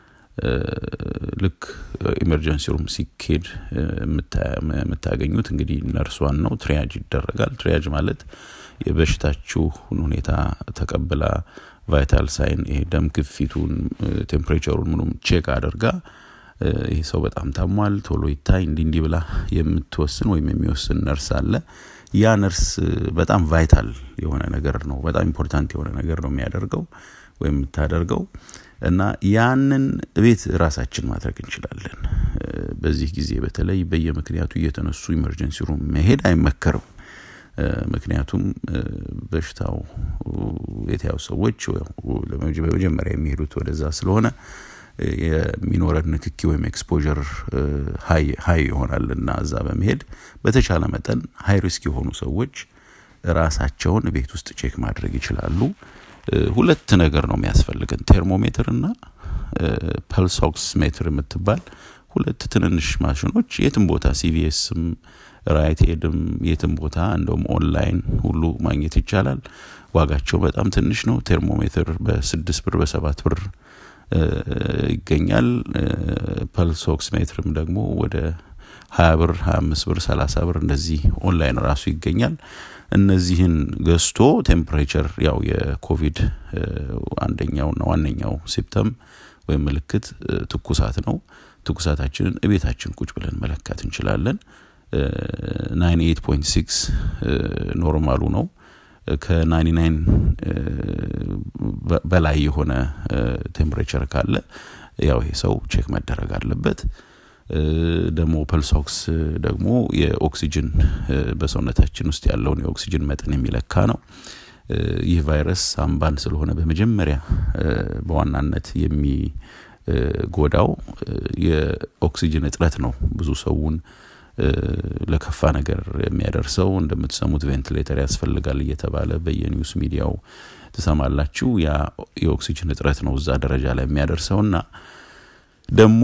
ልክ ኢመርጀንሲ ሩም ሲኬድ የምታገኙት እንግዲህ ነርሷን ነው። ትሪያጅ ይደረጋል። ትሪያጅ ማለት የበሽታችሁን ሁኔታ ተቀብላ ቫይታል ሳይን ይሄ ደም ግፊቱን፣ ቴምፕሬቸሩን ምኑም ቼክ አድርጋ ይሄ ሰው በጣም ታሟል፣ ቶሎ ይታይ እንዲህ እንዲህ ብላ የምትወስን ወይም የሚወስን ነርስ አለ። ያ ነርስ በጣም ቫይታል የሆነ ነገር ነው፣ በጣም ኢምፖርታንት የሆነ ነገር ነው የሚያደርገው ወይም የምታደርገው እና ያንን ቤት ራሳችን ማድረግ እንችላለን። በዚህ ጊዜ በተለይ በየምክንያቱ እየተነሱ ኢመርጀንሲ ሩም መሄድ አይመከርም። ምክንያቱም በሽታው የተያዙ ሰዎች በመጀመሪያ የሚሄዱት ወደዛ ስለሆነ የሚኖረን ንክኪ ወይም ኤክስፖዠር ሀይ ይሆናል እና እዛ በመሄድ በተቻለ መጠን ሀይ ሪስክ የሆኑ ሰዎች ራሳቸውን ቤት ውስጥ ቼክ ማድረግ ይችላሉ። ሁለት ነገር ነው የሚያስፈልገን፣ ቴርሞሜትር እና ፐልስ ኦክስ ሜትር የምትባል ሁለት ትንንሽ ማሽኖች የትም ቦታ ሲቪኤስም ራይት ኤድም የትም ቦታ እንደውም ኦንላይን ሁሉ ማግኘት ይቻላል። ዋጋቸው በጣም ትንሽ ነው። ቴርሞሜትር በስድስት ብር በሰባት ብር ይገኛል። ፐልስ ኦክስ ሜትርም ደግሞ ወደ ሀያ ብር ሀያ አምስት ብር ሰላሳ ብር እንደዚህ ኦንላይን ራሱ ይገኛል። እነዚህን ገዝቶ ቴምፕሬቸር ያው የኮቪድ አንደኛውና ዋነኛው ሲፕተም ወይም ምልክት ትኩሳት ነው። ትኩሳታችንን እቤታችን ቁጭ ብለን መለካት እንችላለን። ናይን ኤይት ፖይንት ሲክስ ኖርማሉ ነው። ከናይንቲ ናይን በላይ የሆነ ቴምፕሬቸር ካለ ያው ይሄ ሰው ቼክ መደረግ አለበት። ደግሞ ፐልሶክስ ደግሞ የኦክሲጅን በሰውነታችን ውስጥ ያለውን የኦክሲጅን መጠን የሚለካ ነው። ይህ ቫይረስ ሳምባን ስለሆነ በመጀመሪያ በዋናነት የሚጎዳው የኦክሲጅን እጥረት ነው። ብዙ ሰውን ለከፋ ነገር የሚያደርሰው እንደምትሰሙት ቬንቲሌተር ያስፈልጋል እየተባለ በየኒውስ ሚዲያው ትሰማላችሁ። ያ የኦክሲጅን እጥረት ነው እዛ ደረጃ ላይ የሚያደርሰውና ደግሞ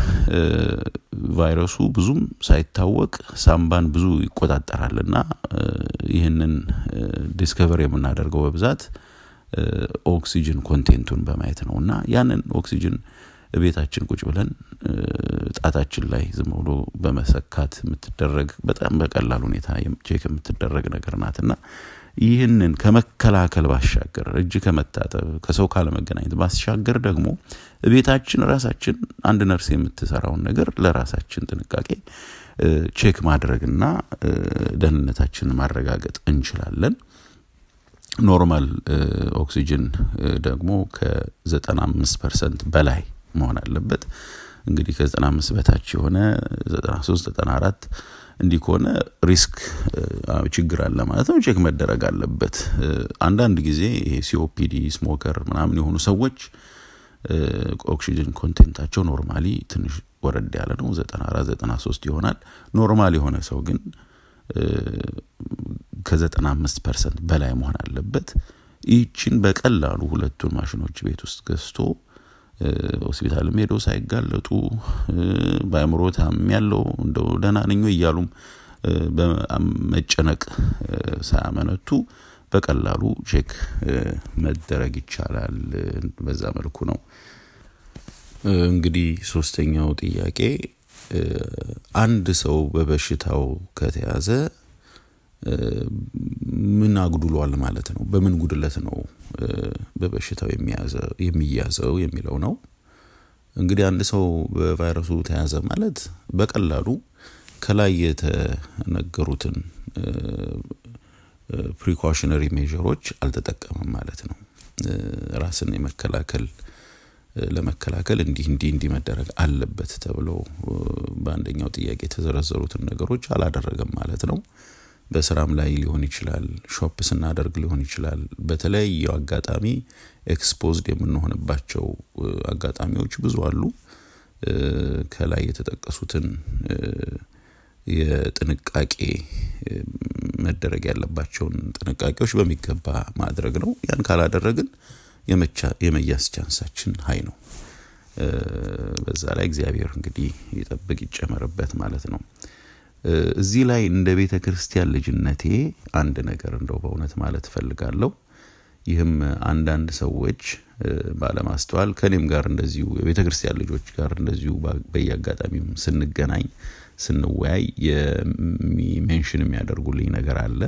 ቫይረሱ ብዙም ሳይታወቅ ሳምባን ብዙ ይቆጣጠራል እና ይህንን ዲስከቨር የምናደርገው በብዛት ኦክሲጅን ኮንቴንቱን በማየት ነው እና ያንን ኦክሲጅን ቤታችን ቁጭ ብለን ጣታችን ላይ ዝም ብሎ በመሰካት የምትደረግ በጣም በቀላል ሁኔታ ቼክ የምትደረግ ነገር ናት እና ይህንን ከመከላከል ባሻገር እጅ ከመታጠብ ከሰው ካለመገናኘት ባሻገር ደግሞ ቤታችን ራሳችን አንድ ነርስ የምትሰራውን ነገር ለራሳችን ጥንቃቄ ቼክ ማድረግና ደህንነታችንን ማረጋገጥ እንችላለን። ኖርማል ኦክሲጅን ደግሞ ከ95 ፐርሰንት በላይ መሆን አለበት። እንግዲህ ከ95 በታች የሆነ 93 94 እንዲህ ከሆነ ሪስክ ችግር አለ ማለት ነው። ቼክ መደረግ አለበት። አንዳንድ ጊዜ ይሄ ሲኦፒዲ ስሞከር ምናምን የሆኑ ሰዎች ኦክሲጅን ኮንቴንታቸው ኖርማሊ ትንሽ ወረድ ያለ ነው፣ 94 93 ይሆናል። ኖርማል የሆነ ሰው ግን ከ95 ፐርሰንት በላይ መሆን አለበት። ይህችን በቀላሉ ሁለቱን ማሽኖች ቤት ውስጥ ገዝቶ ሆስፒታልም ሄዶ ሳይጋለጡ በአእምሮ ታም ያለው እንደው ደህና ነኝ እያሉም በመጨነቅ ሳያመነቱ በቀላሉ ቼክ መደረግ ይቻላል። በዛ መልኩ ነው። እንግዲህ ሶስተኛው ጥያቄ አንድ ሰው በበሽታው ከተያዘ ምን አጉድሏል ማለት ነው? በምን ጉድለት ነው በበሽታው የሚያዘው የሚለው ነው። እንግዲህ አንድ ሰው በቫይረሱ ተያዘ ማለት በቀላሉ ከላይ የተነገሩትን ፕሪኮሽነሪ ሜዥሮች አልተጠቀመም ማለት ነው። ራስን የመከላከል ለመከላከል እንዲህ እንዲህ እንዲህ መደረግ አለበት ተብለው በአንደኛው ጥያቄ የተዘረዘሩትን ነገሮች አላደረገም ማለት ነው። በስራም ላይ ሊሆን ይችላል፣ ሾፕ ስናደርግ ሊሆን ይችላል። በተለያዩ አጋጣሚ ኤክስፖዝድ የምንሆንባቸው አጋጣሚዎች ብዙ አሉ። ከላይ የተጠቀሱትን የጥንቃቄ መደረግ ያለባቸውን ጥንቃቄዎች በሚገባ ማድረግ ነው። ያን ካላደረግን የመያዝ ቻንሳችን ሀይ ነው። በዛ ላይ እግዚአብሔር እንግዲህ ይጠብቅ ይጨመርበት ማለት ነው። እዚህ ላይ እንደ ቤተ ክርስቲያን ልጅነቴ አንድ ነገር እንደው በእውነት ማለት እፈልጋለሁ። ይህም አንዳንድ ሰዎች ባለማስተዋል ከኔም ጋር እንደዚሁ የቤተ ክርስቲያን ልጆች ጋር እንደዚሁ በየአጋጣሚም ስንገናኝ ስንወያይ የሚሜንሽን የሚያደርጉልኝ ነገር አለ።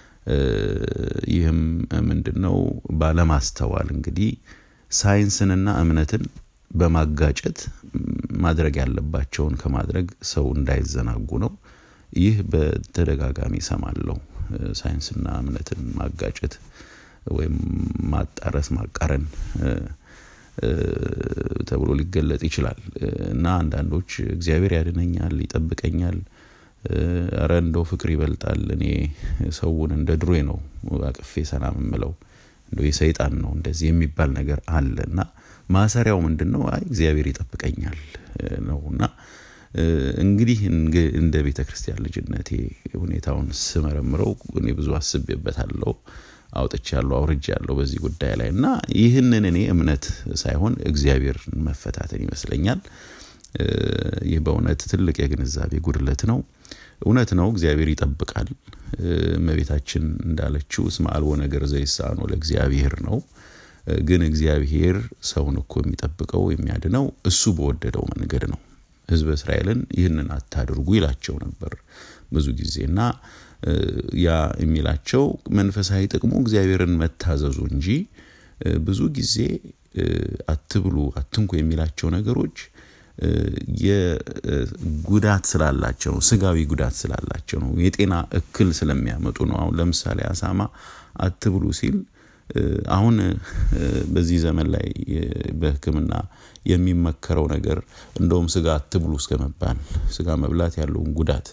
ይህም ምንድን ነው? ባለማስተዋል እንግዲህ ሳይንስንና እምነትን በማጋጨት ማድረግ ያለባቸውን ከማድረግ ሰው እንዳይዘናጉ ነው። ይህ በተደጋጋሚ ሰማለሁ። ሳይንስና እምነትን ማጋጨት ወይም ማጣረስ ማቃረን ተብሎ ሊገለጥ ይችላል እና አንዳንዶች እግዚአብሔር ያድነኛል ይጠብቀኛል ረ እንደው ፍቅር ይበልጣል እኔ ሰውን እንደ ድሮ ነው አቅፌ ሰላም የምለው እንደ የሰይጣን ነው እንደዚህ የሚባል ነገር አለ እና ማሰሪያው ምንድን ነው አይ እግዚአብሔር ይጠብቀኛል ነው እና እንግዲህ እንደ ቤተ ክርስቲያን ልጅነቴ ሁኔታውን ስመረምረው እኔ ብዙ አስቤበታለሁ አውጥቻለሁ አውርጃለሁ በዚህ ጉዳይ ላይ እና ይህንን እኔ እምነት ሳይሆን እግዚአብሔር መፈታተን ይመስለኛል ይህ በእውነት ትልቅ የግንዛቤ ጉድለት ነው እውነት ነው እግዚአብሔር ይጠብቃል እመቤታችን እንዳለችው እስመ አልቦ ነገር ዘይሳኖ ለእግዚአብሔር ነው ግን እግዚአብሔር ሰውን እኮ የሚጠብቀው የሚያድነው እሱ በወደደው መንገድ ነው ህዝበ እስራኤልን ይህንን አታድርጉ ይላቸው ነበር ብዙ ጊዜ እና ያ የሚላቸው መንፈሳዊ ጥቅሙ እግዚአብሔርን መታዘዙ እንጂ ብዙ ጊዜ አትብሉ አትንኩ የሚላቸው ነገሮች የጉዳት ስላላቸው ነው ስጋዊ ጉዳት ስላላቸው ነው የጤና እክል ስለሚያመጡ ነው አሁን ለምሳሌ አሳማ አትብሉ ሲል አሁን በዚህ ዘመን ላይ በህክምና የሚመከረው ነገር እንደውም ስጋ አትብሉ እስከ መባል ስጋ መብላት ያለውን ጉዳት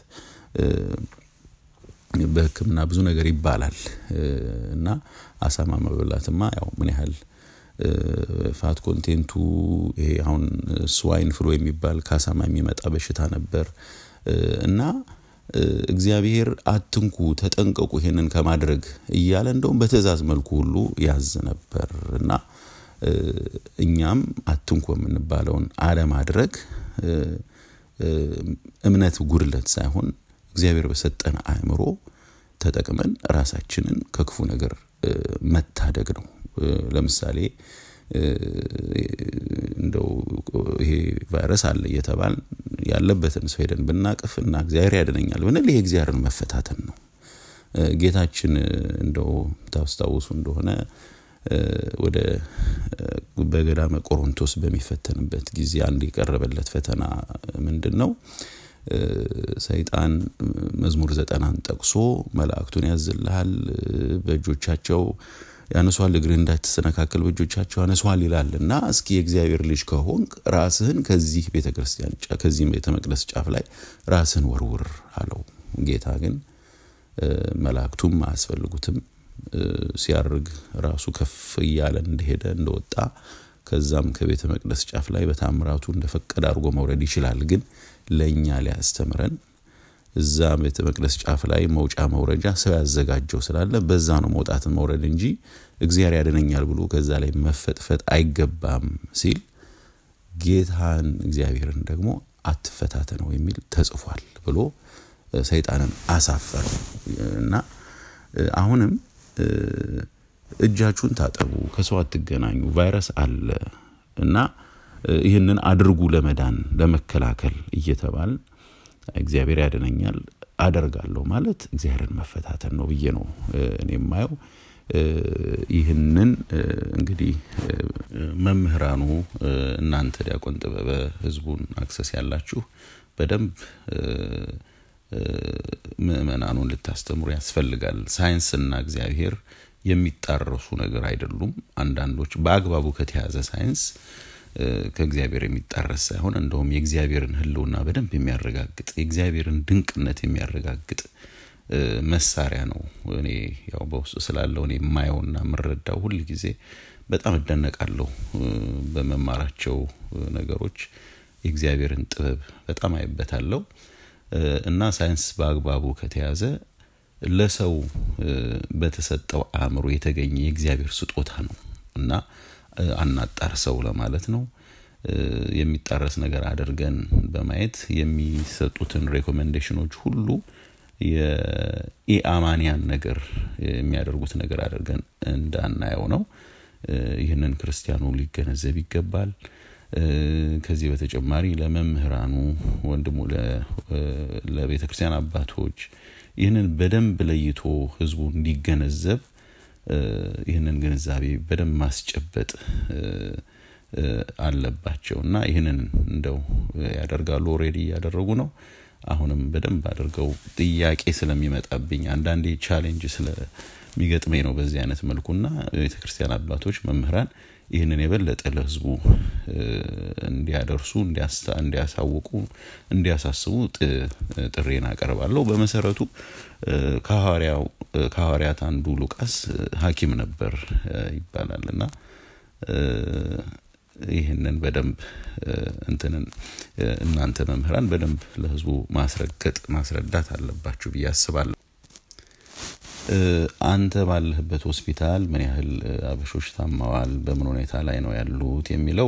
በህክምና ብዙ ነገር ይባላል እና አሳማ መብላትማ ያው ምን ያህል ፋት ኮንቴንቱ ይሄ አሁን ስዋይን ፍሎ የሚባል ከአሳማ የሚመጣ በሽታ ነበር እና እግዚአብሔር አትንኩ ተጠንቀቁ ይሄንን ከማድረግ እያለ እንደውም በትእዛዝ መልኩ ሁሉ ያዝ ነበር እና እኛም አትንኩ የምንባለውን አለማድረግ እምነት ጉድለት ሳይሆን እግዚአብሔር በሰጠን አእምሮ ተጠቅመን ራሳችንን ከክፉ ነገር መታደግ ነው ለምሳሌ እንደው ይሄ ቫይረስ አለ እየተባል ያለበትን ሰው ሄደን ብናቅፍ እና እግዚአብሔር ያድነኛል ብንል ይሄ እግዚአብሔርን መፈታተን ነው ጌታችን እንደው ታስታውሱ እንደሆነ ወደ በገዳመ ቆሮንቶስ በሚፈተንበት ጊዜ አንድ የቀረበለት ፈተና ምንድን ነው ሰይጣን መዝሙር ዘጠናን ጠቅሶ መላእክቱን ያዝልሃል በእጆቻቸው ያነሷል እግርህ እንዳትሰነካከል በእጆቻቸው ያነሷል ይላል እና እስኪ የእግዚአብሔር ልጅ ከሆንክ ራስህን ከዚህ ቤተ ክርስቲያን ከዚህ ቤተ መቅደስ ጫፍ ላይ ራስህን ወርውር አለው ጌታ ግን መላእክቱም አያስፈልጉትም ሲያርግ ራሱ ከፍ እያለ እንደሄደ እንደወጣ ከዛም ከቤተ መቅደስ ጫፍ ላይ በታምራቱ እንደፈቀደ አድርጎ መውረድ ይችላል ግን ለእኛ ሊያስተምረን እዛ ቤተ መቅደስ ጫፍ ላይ መውጫ መውረጃ ሰው ያዘጋጀው ስላለ በዛ ነው መውጣትን መውረድ እንጂ እግዚአብሔር ያድነኛል ብሎ ከዛ ላይ መፈጥፈጥ አይገባም ሲል ጌታን እግዚአብሔርን ደግሞ አትፈታተነው የሚል ተጽፏል ብሎ ሰይጣንን አሳፈር እና አሁንም እጃችሁን ታጠቡ ከሰው አትገናኙ ቫይረስ አለ እና ይህንን አድርጉ ለመዳን ለመከላከል እየተባል እግዚአብሔር ያድነኛል አደርጋለሁ ማለት እግዚአብሔርን መፈታተን ነው ብዬ ነው እኔ የማየው ይህንን እንግዲህ መምህራኑ እናንተ ዲያቆን ጥበበ ህዝቡን አክሰስ ያላችሁ በደንብ ምእመናኑን ልታስተምሩ ያስፈልጋል ሳይንስና እግዚአብሔር የሚጣረሱ ነገር አይደሉም አንዳንዶች በአግባቡ ከተያዘ ሳይንስ ከእግዚአብሔር የሚጣረስ ሳይሆን እንደውም የእግዚአብሔርን ህልውና በደንብ የሚያረጋግጥ የእግዚአብሔርን ድንቅነት የሚያረጋግጥ መሳሪያ ነው እኔ ያው በውስጡ ስላለው እኔ የማየውና የምረዳው ሁል ጊዜ በጣም እደነቃለሁ በመማራቸው ነገሮች የእግዚአብሔርን ጥበብ በጣም አይበታለሁ እና ሳይንስ በአግባቡ ከተያዘ ለሰው በተሰጠው አእምሮ የተገኘ የእግዚአብሔር ስጦታ ነው እና አናጣርሰው ለማለት ነው የሚጣረስ ነገር አድርገን በማየት የሚሰጡትን ሬኮሜንዴሽኖች ሁሉ የኢአማንያን ነገር የሚያደርጉት ነገር አድርገን እንዳናየው ነው ይህንን ክርስቲያኑ ሊገነዘብ ይገባል ከዚህ በተጨማሪ ለመምህራኑ ወንድሙ ለቤተ ክርስቲያን አባቶች ይህንን በደንብ ለይቶ ህዝቡ እንዲገነዘብ ይህንን ግንዛቤ በደንብ ማስጨበጥ አለባቸው እና ይህንን እንደው ያደርጋሉ ኦሬዲ እያደረጉ ነው አሁንም በደንብ አድርገው ጥያቄ ስለሚመጣብኝ አንዳንዴ ቻሌንጅ ስለሚገጥመኝ ነው በዚህ አይነት መልኩና ቤተክርስቲያን አባቶች መምህራን ይህንን የበለጠ ለህዝቡ እንዲያደርሱ እንዲያሳውቁ እንዲያሳስቡ ጥሬን አቀርባለሁ በመሰረቱ ከሐዋርያት አንዱ ሉቃስ ሀኪም ነበር ይባላል እና ይህንን በደንብ እንትንን እናንተ መምህራን በደንብ ለህዝቡ ማስረገጥ ማስረዳት አለባችሁ ብዬ አስባለሁ አንተ ባለህበት ሆስፒታል ምን ያህል አበሾች ታማዋል በምን ሁኔታ ላይ ነው ያሉት የሚለው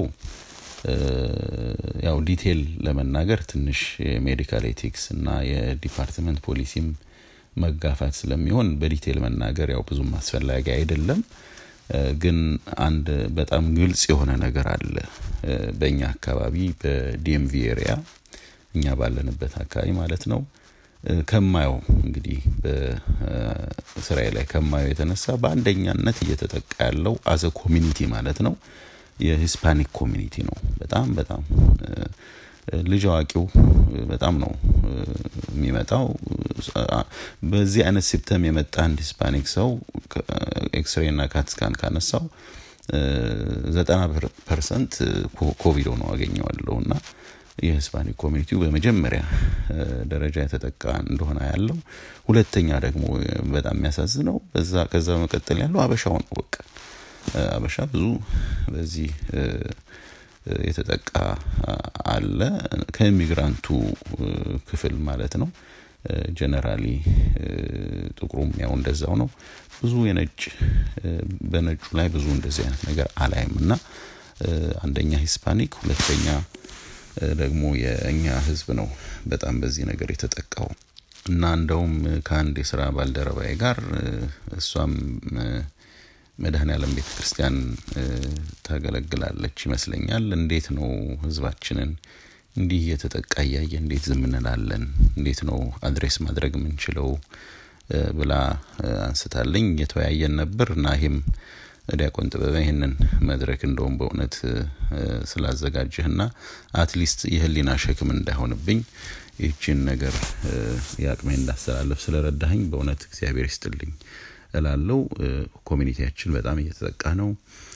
ያው ዲቴል ለመናገር ትንሽ የሜዲካል ኤቲክስ እና የዲፓርትመንት ፖሊሲም መጋፋት ስለሚሆን በዲቴል መናገር ያው ብዙም አስፈላጊ አይደለም ግን አንድ በጣም ግልጽ የሆነ ነገር አለ በእኛ አካባቢ በዲኤምቪ ኤሪያ እኛ ባለንበት አካባቢ ማለት ነው ከማየው እንግዲህ በስራዬ ላይ ከማየው የተነሳ በአንደኛነት እየተጠቃ ያለው አዘ ኮሚኒቲ ማለት ነው የሂስፓኒክ ኮሚኒቲ ነው በጣም በጣም ልጅ አዋቂው በጣም ነው የሚመጣው በዚህ አይነት ሲፕተም የመጣ አንድ ሂስፓኒክ ሰው ኤክስሬ እና ካትስካን ካነሳው ዘጠና ፐርሰንት ኮቪድ ነው አገኘዋለሁ እና የሂስፓኒክ ኮሚኒቲው በመጀመሪያ ደረጃ የተጠቃ እንደሆነ ያለው ሁለተኛ ደግሞ በጣም የሚያሳዝነው በዛ ከዛ በመቀጠል ያለው አበሻው ነው በቃ አበሻ ብዙ በዚህ የተጠቃ አለ ከኢሚግራንቱ ክፍል ማለት ነው ጀነራሊ ጥቁሩም ያው እንደዛው ነው ብዙ የነጭ በነጩ ላይ ብዙ እንደዚህ አይነት ነገር አላይም እና አንደኛ ሂስፓኒክ ሁለተኛ ደግሞ የእኛ ህዝብ ነው በጣም በዚህ ነገር የተጠቃው እና እንደውም ከአንድ የስራ ባልደረባዬ ጋር እሷም መድኃኔ ዓለም ቤተ ክርስቲያን ታገለግላለች ይመስለኛል እንዴት ነው ህዝባችንን እንዲህ እየተጠቃ እያየ እንዴት ዝም እንላለን እንዴት ነው አድሬስ ማድረግ የምንችለው ብላ አንስታለኝ እየተወያየን ነበር እና ይህም ዲያቆን ጥበበ ይህንን መድረክ እንደውም በእውነት ስላዘጋጀህና አትሊስት የህሊና ሸክም እንዳይሆንብኝ ይህችን ነገር የአቅሜ እንዳስተላለፍ ስለረዳኸኝ በእውነት እግዚአብሔር ይስጥልኝ እላለው ኮሚኒቲያችን በጣም እየተጠቃ ነው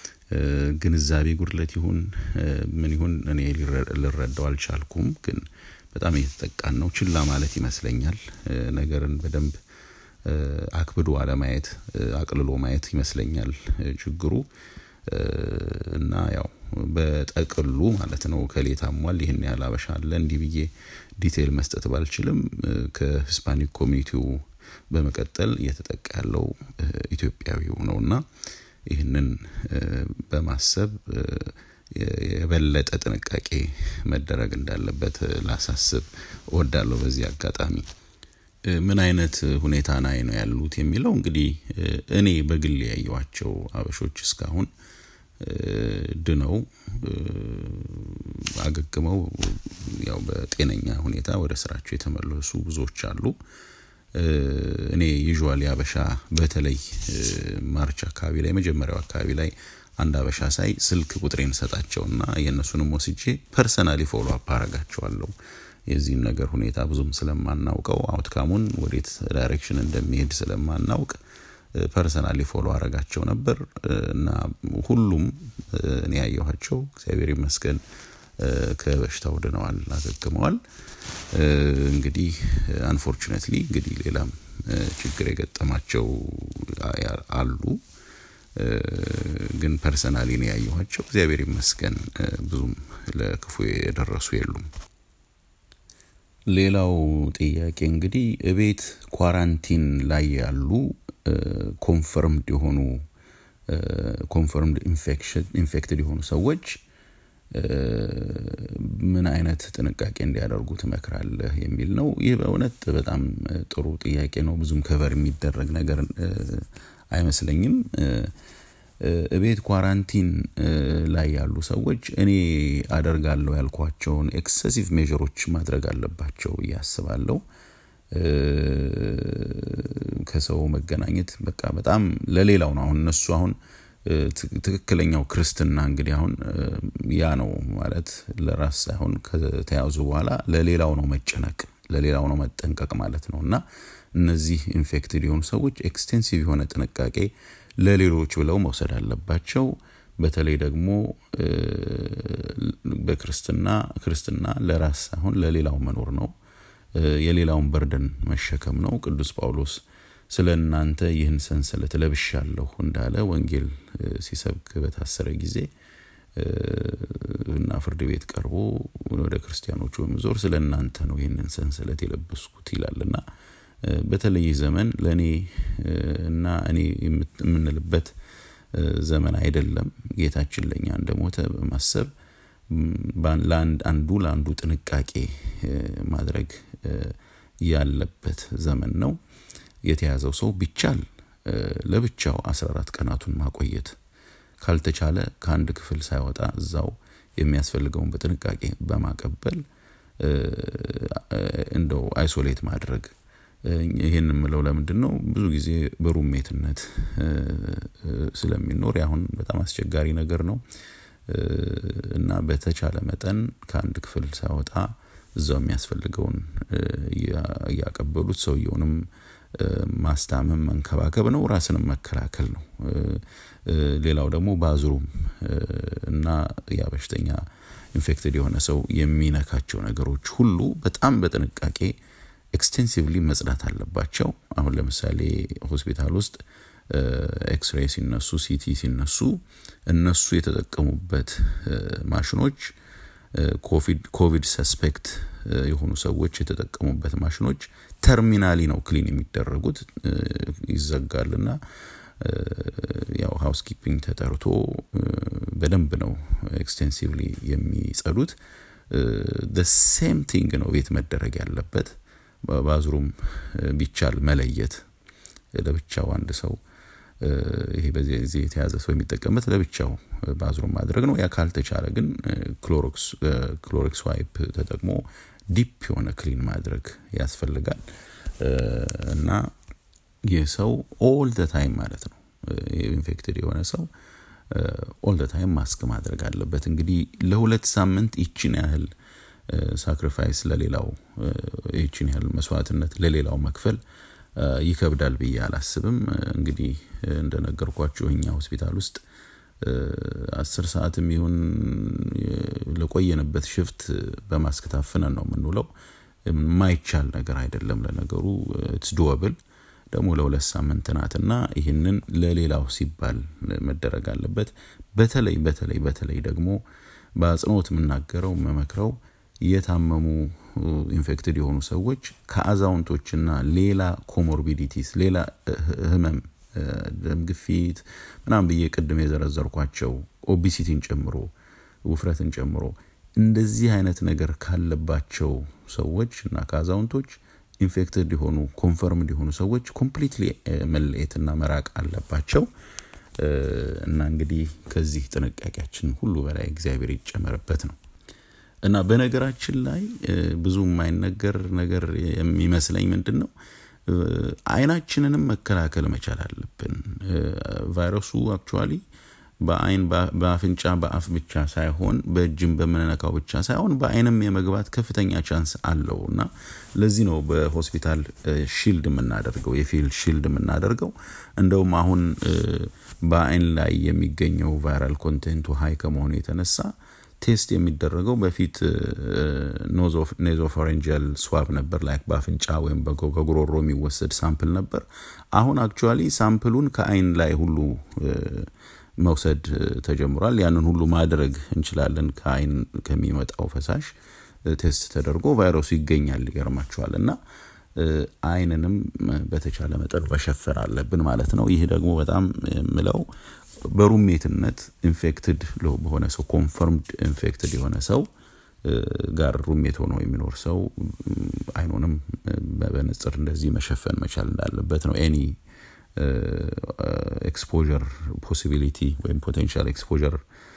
ግንዛቤ ጉድለት ይሁን ምን ይሁን እኔ ልረዳው አልቻልኩም ግን በጣም እየተጠቃን ነው ችላ ማለት ይመስለኛል ነገርን በደንብ አክብዶ አለማየት አቅልሎ ማየት ይመስለኛል ችግሩ እና ያው በጠቅሉ ማለት ነው ከሌ ታሟል ይህን ያህል አበሻ አለ እንዲህ ብዬ ዲቴይል መስጠት ባልችልም ከሂስፓኒክ ኮሚኒቲው በመቀጠል እየተጠቃ ያለው ኢትዮጵያዊው ነው እና ይህንን በማሰብ የበለጠ ጥንቃቄ መደረግ እንዳለበት ላሳስብ እወዳለሁ በዚህ አጋጣሚ ምን አይነት ሁኔታ ላይ ነው ያሉት የሚለው እንግዲህ እኔ በግል ያየዋቸው አበሾች እስካሁን ድነው አገግመው ያው በጤነኛ ሁኔታ ወደ ስራቸው የተመለሱ ብዙዎች አሉ እኔ ዩዥዋሊ አበሻ በተለይ ማርች አካባቢ ላይ መጀመሪያው አካባቢ ላይ አንድ አበሻ ሳይ ስልክ ቁጥሬን ሰጣቸውና የእነሱንም ወስጄ ፐርሰናሊ ፎሎ አፕ አረጋቸዋለሁ የዚህን ነገር ሁኔታ ብዙም ስለማናውቀው አውትካሙን ወዴት ዳይሬክሽን እንደሚሄድ ስለማናውቅ ፐርሰናሊ ፎሎ አረጋቸው ነበር እና ሁሉም እኔ ያየኋቸው እግዚአብሔር ይመስገን ከበሽታው ድነዋል አገግመዋል እንግዲህ አንፎርቹኔትሊ እንግዲህ ሌላም ችግር የገጠማቸው አሉ ግን ፐርሰናሊ ነው ያየኋቸው እግዚአብሔር ይመስገን ብዙም ለክፉ የደረሱ የሉም ሌላው ጥያቄ እንግዲህ እቤት ኳራንቲን ላይ ያሉ ኮንፈርምድ የሆኑ ኮንፈርምድ ኢንፌክትድ የሆኑ ሰዎች ምን አይነት ጥንቃቄ እንዲያደርጉ ትመክራለህ የሚል ነው ይህ በእውነት በጣም ጥሩ ጥያቄ ነው ብዙም ከቨር የሚደረግ ነገር አይመስለኝም እቤት ኳራንቲን ላይ ያሉ ሰዎች እኔ አደርጋለሁ ያልኳቸውን ኤክሰሲቭ ሜዥሮች ማድረግ አለባቸው እያስባለሁ ከሰው መገናኘት በቃ በጣም ለሌላው ነው አሁን እነሱ አሁን ትክክለኛው ክርስትና እንግዲህ አሁን ያ ነው ማለት ለራስ ሳይሆን ከተያዙ በኋላ ለሌላው ነው መጨነቅ ለሌላው ነው መጠንቀቅ ማለት ነው እና እነዚህ ኢንፌክትድ የሆኑ ሰዎች ኤክስቴንሲቭ የሆነ ጥንቃቄ ለሌሎች ብለው መውሰድ አለባቸው። በተለይ ደግሞ በክርስትና ክርስትና ለራስ ሳይሆን ለሌላው መኖር ነው። የሌላውን በርደን መሸከም ነው። ቅዱስ ጳውሎስ ስለ እናንተ ይህን ሰንሰለት ለብሻለሁ እንዳለ ወንጌል ሲሰብክ በታሰረ ጊዜ እና ፍርድ ቤት ቀርቦ ወደ ክርስቲያኖቹ በመዞር ስለ እናንተ ነው ይህንን ሰንሰለት የለበስኩት ይላልና በተለይ ዘመን ለእኔ እና እኔ የምንልበት ዘመን አይደለም። ጌታችን ለእኛ እንደሞተ በማሰብ አንዱ ለአንዱ ጥንቃቄ ማድረግ ያለበት ዘመን ነው። የተያዘው ሰው ቢቻል ለብቻው 14 ቀናቱን ማቆየት ካልተቻለ ከአንድ ክፍል ሳይወጣ እዛው የሚያስፈልገውን በጥንቃቄ በማቀበል እንደው አይሶሌት ማድረግ ይህን የምለው ለምንድን ነው? ብዙ ጊዜ በሩሜትነት ስለሚኖር አሁን በጣም አስቸጋሪ ነገር ነው እና በተቻለ መጠን ከአንድ ክፍል ሳይወጣ እዛው የሚያስፈልገውን እያቀበሉት ሰውየውንም ማስታመም መንከባከብ ነው፣ ራስንም መከላከል ነው። ሌላው ደግሞ ባዝሩም እና ያ በሽተኛ ኢንፌክትድ የሆነ ሰው የሚነካቸው ነገሮች ሁሉ በጣም በጥንቃቄ ኤክስቴንሲቭሊ መጽዳት አለባቸው። አሁን ለምሳሌ ሆስፒታል ውስጥ ኤክስሬይ ሲነሱ፣ ሲቲ ሲነሱ እነሱ የተጠቀሙበት ማሽኖች ኮቪድ ሰስፔክት የሆኑ ሰዎች የተጠቀሙበት ማሽኖች ተርሚናሊ ነው ክሊን የሚደረጉት። ይዘጋልና ያው ሃውስ ኪፒንግ ተጠርቶ በደንብ ነው ኤክስቴንሲቭሊ የሚጸዱት። ሴም ቲንግ ነው ቤት መደረግ ያለበት። ባዝሩም ቢቻል መለየት ለብቻው አንድ ሰው ይሄ በዚህ የተያዘ ሰው የሚጠቀምበት ለብቻው ባዝሩም ማድረግ ነው። ያ ካልተቻለ ግን ክሎሮክስ ዋይፕ ተጠቅሞ ዲፕ የሆነ ክሊን ማድረግ ያስፈልጋል እና ይህ ሰው ኦል ደ ታይም ማለት ነው ኢንፌክትድ የሆነ ሰው ኦል ደ ታይም ማስክ ማድረግ አለበት። እንግዲህ ለሁለት ሳምንት ይችን ያህል ሳክሪፋይስ ለሌላው ይችን ያህል መስዋዕትነት ለሌላው መክፈል ይከብዳል ብዬ አላስብም። እንግዲህ እንደነገርኳችሁ እኛ ሆስፒታል ውስጥ አስር ሰዓትም ይሁን ለቆየንበት ሽፍት በማስክ ታፍነን ነው የምንውለው። የማይቻል ነገር አይደለም። ለነገሩ ኢትስ ዱወብል ደግሞ ለሁለት ሳምንት ናትና ይህንን ለሌላው ሲባል መደረግ አለበት። በተለይ በተለይ በተለይ ደግሞ በአጽንኦት የምናገረው መመክረው የታመሙ ኢንፌክትድ የሆኑ ሰዎች ከአዛውንቶችና ሌላ ኮሞርቢዲቲስ ሌላ ህመም ደም ግፊት ምናምን ብዬ ቅድም የዘረዘርኳቸው ኦቢሲቲን ጨምሮ ውፍረትን ጨምሮ እንደዚህ አይነት ነገር ካለባቸው ሰዎች እና ከአዛውንቶች ኢንፌክትድ የሆኑ ኮንፈርምድ የሆኑ ሰዎች ኮምፕሊትሊ መለየትና መራቅ አለባቸው እና እንግዲህ ከዚህ ጥንቃቄያችን ሁሉ በላይ እግዚአብሔር ይጨመርበት ነው እና በነገራችን ላይ ብዙ የማይነገር ነገር የሚመስለኝ ምንድን ነው አይናችንንም መከላከል መቻል አለብን ቫይረሱ አክቹዋሊ በአይን በአፍንጫ በአፍ ብቻ ሳይሆን በእጅም በምንነካው ብቻ ሳይሆን በአይንም የመግባት ከፍተኛ ቻንስ አለው እና ለዚህ ነው በሆስፒታል ሺልድ የምናደርገው የፊልድ ሺልድ የምናደርገው እንደውም አሁን በአይን ላይ የሚገኘው ቫይራል ኮንቴንቱ ሀይ ከመሆኑ የተነሳ ቴስት የሚደረገው በፊት ኔዞፎሬንጂያል ስዋብ ነበር ላይክ በአፍንጫ ወይም ከጉሮሮ የሚወሰድ ሳምፕል ነበር አሁን አክቹዋሊ ሳምፕሉን ከአይን ላይ ሁሉ መውሰድ ተጀምሯል ያንን ሁሉ ማድረግ እንችላለን ከአይን ከሚመጣው ፈሳሽ ቴስት ተደርጎ ቫይረሱ ይገኛል ይገርማቸዋል እና አይንንም በተቻለ መጠን መሸፈን አለብን ማለት ነው ይህ ደግሞ በጣም የምለው በሩሜትነት ኢንፌክትድ በሆነ ሰው ኮንፈርምድ ኢንፌክትድ የሆነ ሰው ጋር ሩሜት ሆኖ የሚኖር ሰው አይኑንም በንጽር እንደዚህ መሸፈን መቻል እንዳለበት ነው ኤኒ ኤክስፖር ፖሲቢሊቲ ወይም ፖቴንሻል ኤክስፖር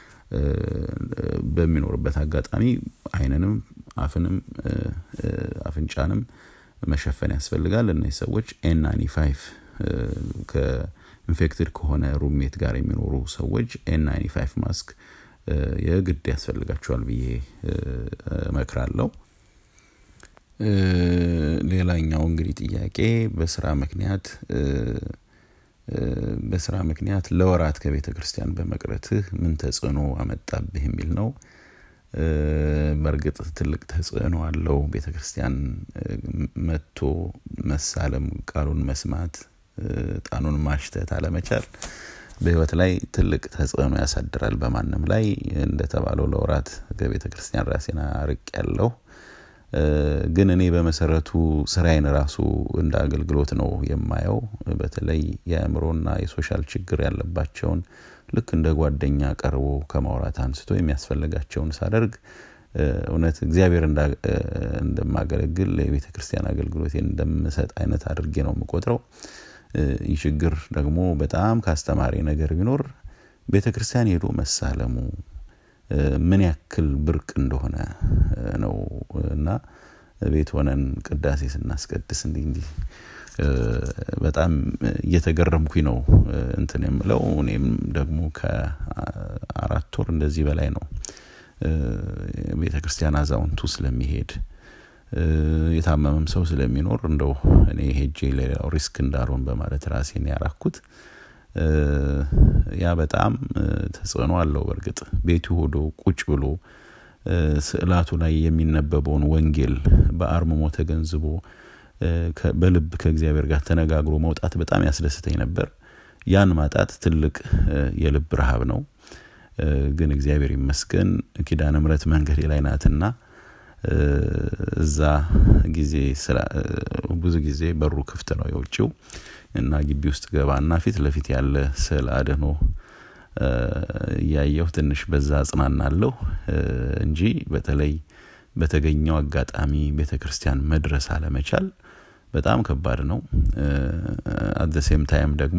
በሚኖርበት አጋጣሚ አይንንም አፍንም አፍንጫንም መሸፈን ያስፈልጋል እነዚህ ሰዎች ኤን ናይንቲ ፋይቭ ከኢንፌክትድ ከሆነ ሩሜት ጋር የሚኖሩ ሰዎች ኤን ናይንቲ ፋይቭ ማስክ የግድ ያስፈልጋቸዋል ብዬ እመክራለሁ ሌላኛው እንግዲህ ጥያቄ በስራ ምክንያት በስራ ምክንያት ለወራት ከቤተ ክርስቲያን በመቅረትህ ምን ተጽዕኖ አመጣብህ የሚል ነው። በእርግጥ ትልቅ ተጽዕኖ አለው። ቤተ ክርስቲያን መጥቶ መሳለም፣ ቃሉን መስማት፣ ጣኑን ማሽተት አለመቻል በህይወት ላይ ትልቅ ተጽዕኖ ያሳድራል። በማንም ላይ እንደተባለው ለወራት ከቤተ ክርስቲያን ራሴን አርቅ ያለው ግን እኔ በመሰረቱ ስራዬን ራሱ እንደ አገልግሎት ነው የማየው። በተለይ የአእምሮና የሶሻል ችግር ያለባቸውን ልክ እንደ ጓደኛ ቀርቦ ከማውራት አንስቶ የሚያስፈልጋቸውን ሳደርግ እውነት እግዚአብሔር እንደማገለግል የቤተ ክርስቲያን አገልግሎቴን እንደምሰጥ አይነት አድርጌ ነው የምቆጥረው። ይህ ችግር ደግሞ በጣም ካስተማሪ ነገር ቢኖር ቤተ ክርስቲያን ሄዶ መሳለሙ ምን ያክል ብርቅ እንደሆነ ነው እና ቤት ሆነን ቅዳሴ ስናስቀድስ እንዲህ እንዲህ በጣም እየተገረምኩኝ ነው እንትን የምለው እኔም ደግሞ ከአራት ወር እንደዚህ በላይ ነው ቤተ ክርስቲያን አዛውንቱ ስለሚሄድ የታመመም ሰው ስለሚኖር እንደው እኔ ሄጄ ሌላው ሪስክ እንዳልሆን በማለት ራሴን ያራኩት ያ በጣም ተጽዕኖ አለው። በእርግጥ ቤቱ ሆዶ ቁጭ ብሎ ስዕላቱ ላይ የሚነበበውን ወንጌል በአርምሞ ተገንዝቦ በልብ ከእግዚአብሔር ጋር ተነጋግሮ መውጣት በጣም ያስደስተኝ ነበር። ያን ማጣት ትልቅ የልብ ረሃብ ነው። ግን እግዚአብሔር ይመስገን ኪዳነ ምሕረት መንገዴ ላይ ናትና እዛ ጊዜ ብዙ ጊዜ በሩ ክፍት ነው የውጭው እና ግቢ ውስጥ ገባና ፊት ለፊት ያለ ስዕል አድኖ እያየሁ ትንሽ በዛ አጽናናለሁ እንጂ በተለይ በተገኘው አጋጣሚ ቤተ ክርስቲያን መድረስ አለመቻል በጣም ከባድ ነው። አት ሴም ታይም ደግሞ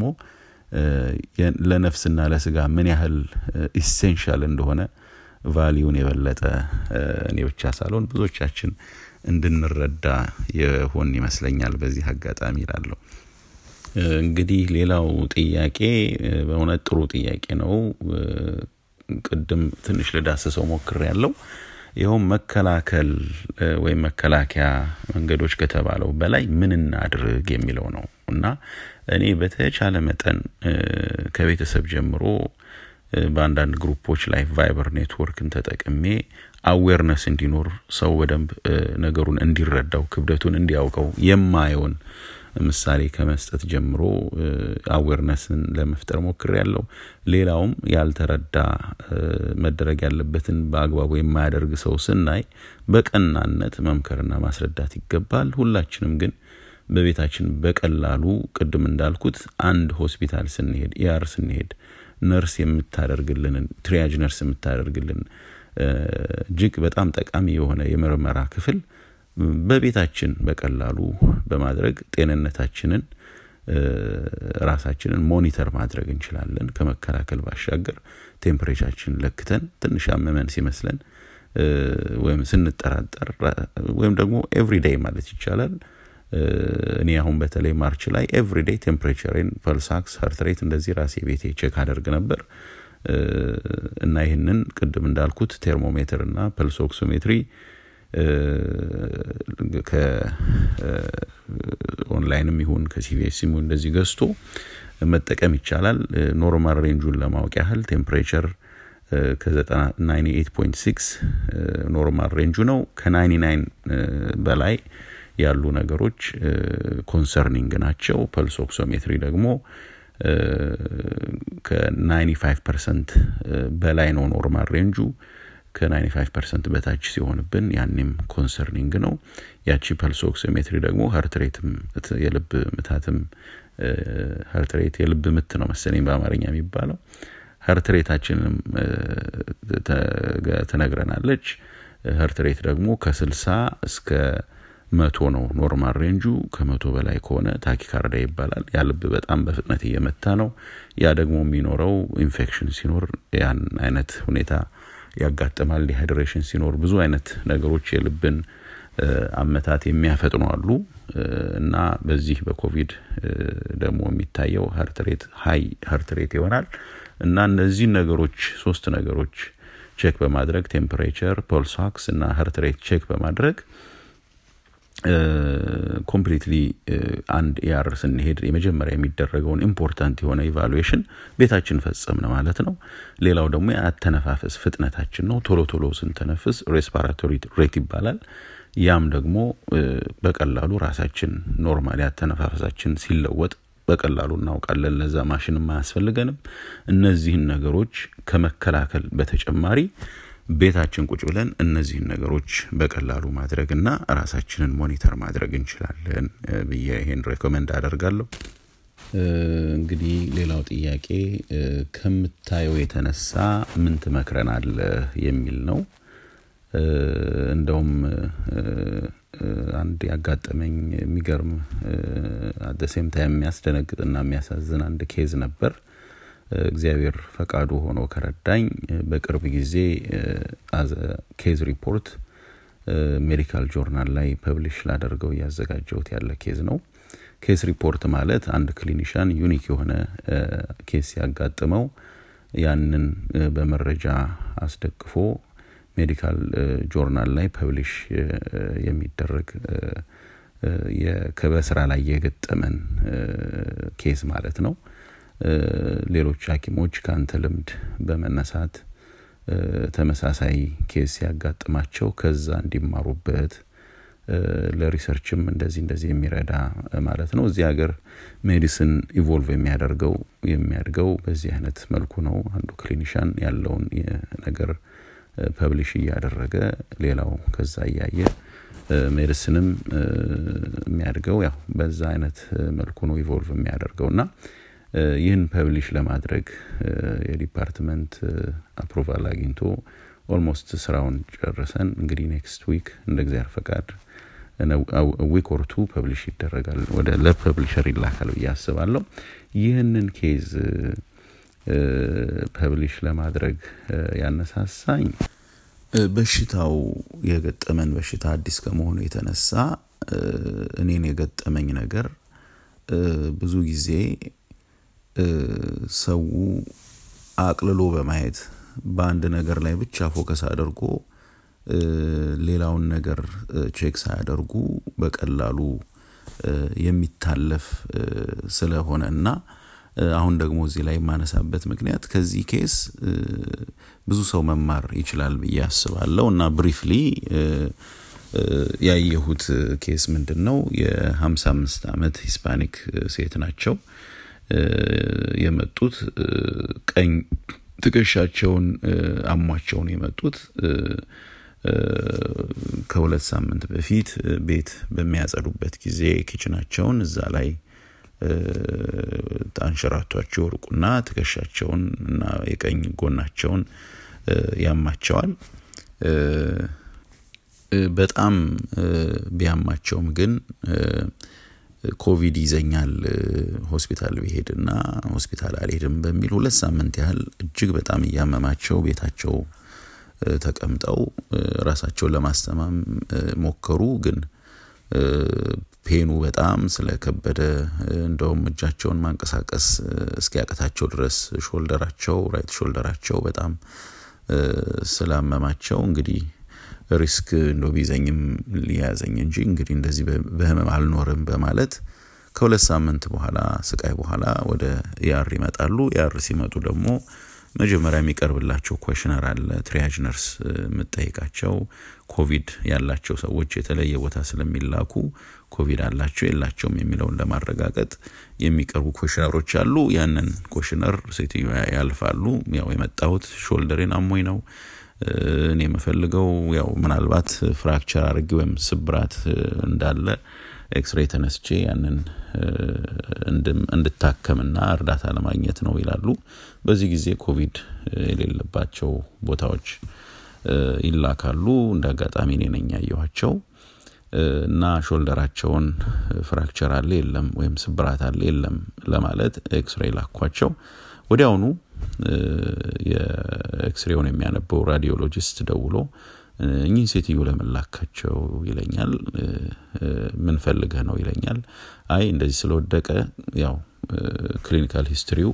ለነፍስና ለስጋ ምን ያህል ኢሴንሻል እንደሆነ ቫሊዩን የበለጠ እኔ ብቻ ሳልሆን ብዙዎቻችን እንድንረዳ የሆን ይመስለኛል። በዚህ አጋጣሚ ይላለሁ። እንግዲህ ሌላው ጥያቄ በእውነት ጥሩ ጥያቄ ነው። ቅድም ትንሽ ልዳስሰው ሞክር ያለው ይኸውም መከላከል ወይም መከላከያ መንገዶች ከተባለው በላይ ምን እናድርግ የሚለው ነው እና እኔ በተቻለ መጠን ከቤተሰብ ጀምሮ በአንዳንድ ግሩፖች ላይ ቫይበር ኔትወርክን ተጠቅሜ አዌርነስ እንዲኖር ሰው በደንብ ነገሩን እንዲረዳው ክብደቱን እንዲያውቀው የማየውን ምሳሌ ከመስጠት ጀምሮ አዌርነስን ለመፍጠር ሞክር ያለው ሌላውም ያልተረዳ መደረግ ያለበትን በአግባቡ የማያደርግ ሰው ስናይ በቀናነት መምከርና ማስረዳት ይገባል። ሁላችንም ግን በቤታችን በቀላሉ ቅድም እንዳልኩት አንድ ሆስፒታል ስንሄድ ኢአር ስንሄድ ነርስ የምታደርግልንን ትሪያጅ ነርስ የምታደርግልን እጅግ በጣም ጠቃሚ የሆነ የምርመራ ክፍል በቤታችን በቀላሉ በማድረግ ጤንነታችንን ራሳችንን ሞኒተር ማድረግ እንችላለን። ከመከላከል ባሻገር ቴምፕሬቻችን ለክተን ትንሽ አመመን ሲመስለን ወይም ስንጠራጠር ወይም ደግሞ ኤቭሪዴይ ማለት ይቻላል እኔ አሁን በተለይ ማርች ላይ ኤቭሪዴይ ቴምፕሬቸሬን ፐልሳክስ ሀርትሬት እንደዚህ ራሴ ቤቴ ቼክ አደርግ ነበር እና ይህንን ቅድም እንዳልኩት ቴርሞሜትር እና ፐልሶክሶሜትሪ ከኦንላይንም ይሁን ከሲቪኤስ ይሁን እንደዚህ ገዝቶ መጠቀም ይቻላል። ኖርማል ሬንጁን ለማወቅ ያህል ቴምፕሬቸር ከ98.6 ኖርማል ሬንጁ ነው። ከ99 በላይ ያሉ ነገሮች ኮንሰርኒንግ ናቸው። ፐልስ ኦክሶሜትሪ ደግሞ ከ95 ፐርሰንት በላይ ነው ኖርማል ሬንጁ። ከ95 ፐርሰንት በታች ሲሆንብን ያኔም ኮንሰርኒንግ ነው። ያቺ ፐልስ ኦክሲሜትሪ ደግሞ ሀርትሬትም የልብ ምታትም ሀርትሬት የልብ ምት ነው መሰለኝ በአማርኛ የሚባለው ሀርትሬታችንም ትነግረናለች። ሀርትሬት ደግሞ ከስልሳ እስከ መቶ ነው ኖርማል ሬንጁ። ከመቶ በላይ ከሆነ ታኪካርዳ ይባላል። ያ ልብ በጣም በፍጥነት እየመታ ነው። ያ ደግሞ የሚኖረው ኢንፌክሽን ሲኖር ያን አይነት ሁኔታ ያጋጥማል። ዲሃይድሬሽን ሲኖር ብዙ አይነት ነገሮች የልብን አመታት የሚያፈጥኑ አሉ እና በዚህ በኮቪድ ደግሞ የሚታየው ሀርትሬት ሀይ ሀርትሬት ይሆናል እና እነዚህ ነገሮች ሶስት ነገሮች ቼክ በማድረግ ቴምፕሬቸር፣ ፖልስ ኦክስ እና ሀርትሬት ቼክ በማድረግ ኮምፕሊትሊ አንድ ኤአር ስንሄድ የመጀመሪያ የሚደረገውን ኢምፖርታንት የሆነ ኢቫሉዌሽን ቤታችን ፈጸምን ማለት ነው። ሌላው ደግሞ የአተነፋፈስ ፍጥነታችን ነው። ቶሎ ቶሎ ስንተነፍስ ሬስፓራቶሪ ሬት ይባላል። ያም ደግሞ በቀላሉ ራሳችን ኖርማሊ አተነፋፈሳችን ሲለወጥ በቀላሉ እናውቃለን። ለዛ ማሽንም አያስፈልገንም። እነዚህን ነገሮች ከመከላከል በተጨማሪ ቤታችን ቁጭ ብለን እነዚህን ነገሮች በቀላሉ ማድረግና ራሳችንን ሞኒተር ማድረግ እንችላለን ብዬ ይሄን ሬኮመንድ አደርጋለሁ። እንግዲህ ሌላው ጥያቄ ከምታየው የተነሳ ምን ትመክረናለህ የሚል ነው። እንደውም አንድ ያጋጠመኝ የሚገርም አደሴም ታይም የሚያስደነግጥና የሚያሳዝን አንድ ኬዝ ነበር። እግዚአብሔር ፈቃዱ ሆኖ ከረዳኝ በቅርብ ጊዜ ኬዝ ሪፖርት ሜዲካል ጆርናል ላይ ፐብሊሽ ላደርገው እያዘጋጀሁት ያለ ኬዝ ነው። ኬስ ሪፖርት ማለት አንድ ክሊኒሻን ዩኒክ የሆነ ኬስ ሲያጋጥመው ያንን በመረጃ አስደግፎ ሜዲካል ጆርናል ላይ ፐብሊሽ የሚደረግ በስራ ላይ የገጠመን ኬዝ ማለት ነው። ሌሎች ሐኪሞች ከአንተ ልምድ በመነሳት ተመሳሳይ ኬዝ ሲያጋጥማቸው ከዛ እንዲማሩበት ለሪሰርችም እንደዚህ እንደዚህ የሚረዳ ማለት ነው። እዚህ ሀገር ሜዲሲን ኢቮልቭ የሚያደርገው የሚያድገው በዚህ አይነት መልኩ ነው። አንዱ ክሊኒሻን ያለውን ነገር ፐብሊሽ እያደረገ ሌላው ከዛ እያየ ሜዲሲንም የሚያድገው ያው በዛ አይነት መልኩ ነው ኢቮልቭ የሚያደርገው እና ይህን ፐብሊሽ ለማድረግ የዲፓርትመንት አፕሮቫል አግኝቶ ኦልሞስት ስራውን ጨርሰን እንግዲህ ኔክስት ዊክ እንደ እግዚአብሔር ፈቃድ ዊክ ኦር ቱ ፐብሊሽ ይደረጋል ወደ ለፐብሊሸር ይላካል ብዬ አስባለሁ። ይህንን ኬዝ ፐብሊሽ ለማድረግ ያነሳሳኝ በሽታው የገጠመን በሽታ አዲስ ከመሆኑ የተነሳ እኔን የገጠመኝ ነገር ብዙ ጊዜ ሰው አቅልሎ በማየት በአንድ ነገር ላይ ብቻ ፎከስ አድርጎ ሌላውን ነገር ቼክ ሳያደርጉ በቀላሉ የሚታለፍ ስለሆነ እና አሁን ደግሞ እዚህ ላይ የማነሳበት ምክንያት ከዚህ ኬስ ብዙ ሰው መማር ይችላል ብዬ አስባለሁ እና ብሪፍሊ ያየሁት ኬስ ምንድን ነው? የሀምሳ አምስት ዓመት ሂስፓኒክ ሴት ናቸው። የመጡት ቀኝ ትከሻቸውን አሟቸውን የመጡት ከሁለት ሳምንት በፊት ቤት በሚያጸዱበት ጊዜ ኪችናቸውን እዛ ላይ አንሸራቷቸው ወርቁና ትከሻቸውን እና የቀኝ ጎናቸውን ያማቸዋል። በጣም ቢያማቸውም ግን ኮቪድ ይዘኛል ሆስፒታል ብሄድና ሆስፒታል አልሄድም በሚል ሁለት ሳምንት ያህል እጅግ በጣም እያመማቸው ቤታቸው ተቀምጠው ራሳቸውን ለማስተማም ሞከሩ። ግን ፔኑ በጣም ስለከበደ እንደውም እጃቸውን ማንቀሳቀስ እስኪያቅታቸው ድረስ ሾልደራቸው ራይት ሾልደራቸው በጣም ስላመማቸው እንግዲህ ሪስክ እንደ ቢዘኝም ሊያዘኝ እንጂ እንግዲህ እንደዚህ በህመም አልኖርም በማለት ከሁለት ሳምንት በኋላ ስቃይ በኋላ ወደ ያር ይመጣሉ። ያር ሲመጡ ደግሞ መጀመሪያ የሚቀርብላቸው ኮሽነር አለ። ትሪያጅ ነርስ የምጠይቃቸው ኮቪድ ያላቸው ሰዎች የተለየ ቦታ ስለሚላኩ ኮቪድ አላቸው የላቸውም የሚለውን ለማረጋገጥ የሚቀርቡ ኮሽነሮች አሉ። ያንን ኮሽነር ሴትዮ ያልፋሉ። ያው የመጣሁት ሾልደሬን አሞኝ ነው እኔ የምፈልገው ያው ምናልባት ፍራክቸር አድርጌ ወይም ስብራት እንዳለ ኤክስሬ ተነስቼ ያንን እንድታከምና እርዳታ ለማግኘት ነው ይላሉ። በዚህ ጊዜ ኮቪድ የሌለባቸው ቦታዎች ይላካሉ። እንደ አጋጣሚ እኔ ነኝ ያየኋቸው እና ሾልደራቸውን ፍራክቸር አለ የለም ወይም ስብራት አለ የለም ለማለት ኤክስሬ ላኳቸው። ወዲያውኑ የኤክስሬውን የሚያነበው ራዲዮሎጂስት ደውሎ እኚህ ሴትዮ ለመላካቸው ይለኛል። ምን ፈልገህ ነው ይለኛል። አይ እንደዚህ ስለወደቀ ያው ክሊኒካል ሂስትሪው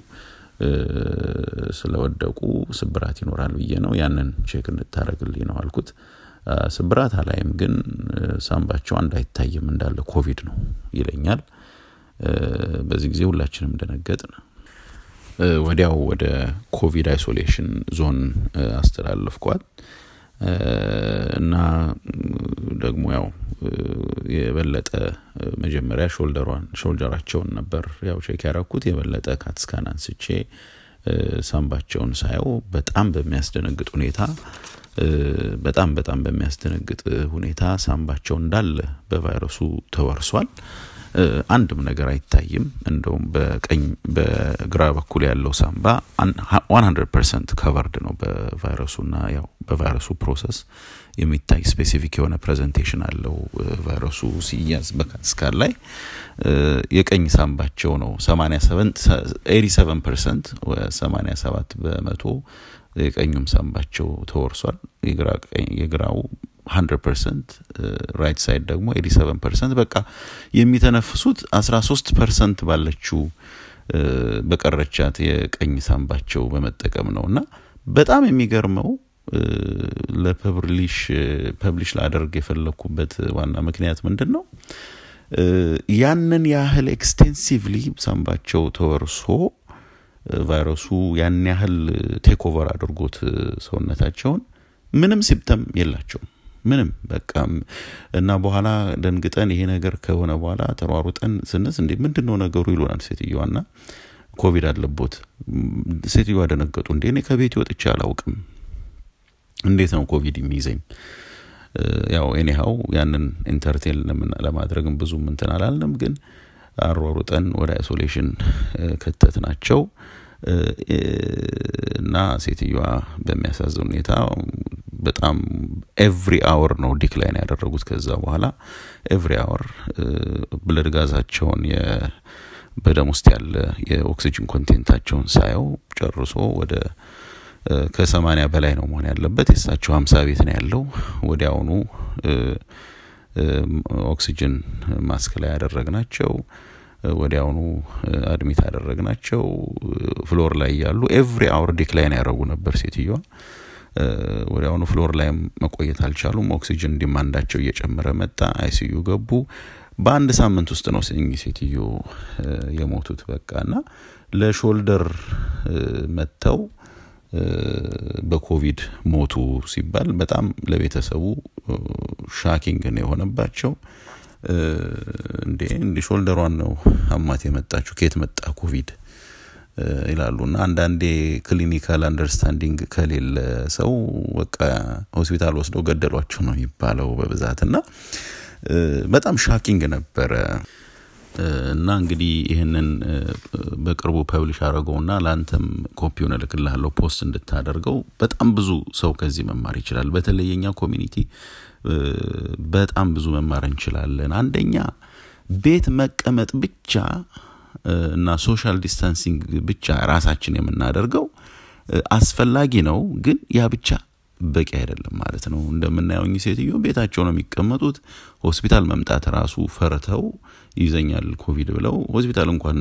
ስለወደቁ ስብራት ይኖራል ብዬ ነው ያንን ቼክ እንድታደረግልኝ ነው አልኩት። ስብራት አላይም፣ ግን ሳምባቸው አንድ አይታይም እንዳለ ኮቪድ ነው ይለኛል። በዚህ ጊዜ ሁላችንም ደነገጥን። ወዲያው ወደ ኮቪድ አይሶሌሽን ዞን አስተላለፍኳት እና ደግሞ ያው የበለጠ መጀመሪያ ሾልደሯን ሾልደራቸውን ነበር ያው ቼክ ያረኩት። የበለጠ ካትስካን አንስቼ ሳምባቸውን ሳየው በጣም በሚያስደነግጥ ሁኔታ በጣም በጣም በሚያስደነግጥ ሁኔታ ሳምባቸው እንዳለ በቫይረሱ ተወርሷል። አንድም ነገር አይታይም። እንደውም በቀኝ በግራ በኩል ያለው ሳምባ 100 ፐርሰንት ከቨርድ ነው በቫይረሱና ያው በቫይረሱ ፕሮሰስ የሚታይ ስፔሲፊክ የሆነ ፕሬዘንቴሽን አለው። ቫይረሱ ሲያዝ በካትስካን ላይ የቀኝ ሳምባቸው ነው 87 ፐርሰንት 87 በመቶ የቀኙም ሳምባቸው ተወርሷል። የግራው 100 ፐርሰንት ራይት ሳይድ ደግሞ 87 ፐርሰንት በቃ የሚተነፍሱት 13 ፐርሰንት ባለችው በቀረቻት የቀኝ ሳምባቸው በመጠቀም ነው እና በጣም የሚገርመው ለፐብሊሽ ፐብሊሽ ላደርግ የፈለግኩበት ዋና ምክንያት ምንድን ነው? ያንን ያህል ኤክስቴንሲቭሊ ሳምባቸው ተወርሶ ቫይረሱ ያን ያህል ቴክ ኦቨር አድርጎት ሰውነታቸውን ምንም ሲምፕተም የላቸውም። ምንም በቃ እና በኋላ ደንግጠን ይሄ ነገር ከሆነ በኋላ ተሯሩጠን ስንስ እንዴ ምንድን ነው ነገሩ ይሉናል ሴትዮዋና ኮቪድ አለቦት። ሴትዮዋ ደነገጡ። እንዴ እኔ ከቤት ወጥቼ አላውቅም፣ እንዴት ነው ኮቪድ የሚይዘኝ? ያው ኤኒሃው ያንን ኢንተርቴን ለማድረግም ብዙም እንትን አላልንም፣ ግን አሯሩጠን ወደ አይሶሌሽን ከተት ናቸው እና ሴትዮዋ በሚያሳዝን ሁኔታ በጣም ኤቭሪ አወር ነው ዲክላይን ያደረጉት። ከዛ በኋላ ኤቭሪ አወር ብለድ ጋዛቸውን በደም ውስጥ ያለ የኦክሲጅን ኮንቴንታቸውን ሳየው ጨርሶ ወደ ከሰማኒያ በላይ ነው መሆን ያለበት። የእሳቸው ሀምሳ ቤት ነው ያለው። ወዲያውኑ ኦክሲጅን ማስክ ላይ ያደረግናቸው ወዲያውኑ አድሚት ያደረግናቸው ፍሎር ላይ ያሉ ኤቭሪ አወር ዲክላይን ያደረጉ ነበር ሴትዮዋ። ወዲያውኑ ፍሎር ላይም መቆየት አልቻሉም። ኦክሲጅን ዲማንዳቸው እየጨመረ መጣ። አይሲዩ ገቡ። በአንድ ሳምንት ውስጥ ነው እኚህ ሴትዮ የሞቱት። በቃ እና ለሾልደር መጥተው በኮቪድ ሞቱ ሲባል በጣም ለቤተሰቡ ሻኪንግ ነው የሆነባቸው። እንዴ እንዲ ሾልደሯን ነው አማት የመጣችሁ ከየት መጣ ኮቪድ ይላሉ። እና አንዳንዴ ክሊኒካል አንደርስታንዲንግ ከሌለ ሰው በቃ ሆስፒታል ወስደው ገደሏቸው ነው የሚባለው በብዛት እና በጣም ሻኪንግ ነበረ። እና እንግዲህ ይህንን በቅርቡ ፐብሊሽ አድርገውና ለአንተም ኮፒውን እልክልሃለሁ ፖስት እንድታደርገው። በጣም ብዙ ሰው ከዚህ መማር ይችላል። በተለይ የኛ ኮሚኒቲ በጣም ብዙ መማር እንችላለን። አንደኛ ቤት መቀመጥ ብቻ እና ሶሻል ዲስታንሲንግ ብቻ ራሳችን የምናደርገው አስፈላጊ ነው፣ ግን ያ ብቻ በቂ አይደለም ማለት ነው። እንደምናየው እኚህ ሴትዮ ቤታቸው ነው የሚቀመጡት። ሆስፒታል መምጣት ራሱ ፈርተው ይዘኛል ኮቪድ ብለው ሆስፒታል እንኳን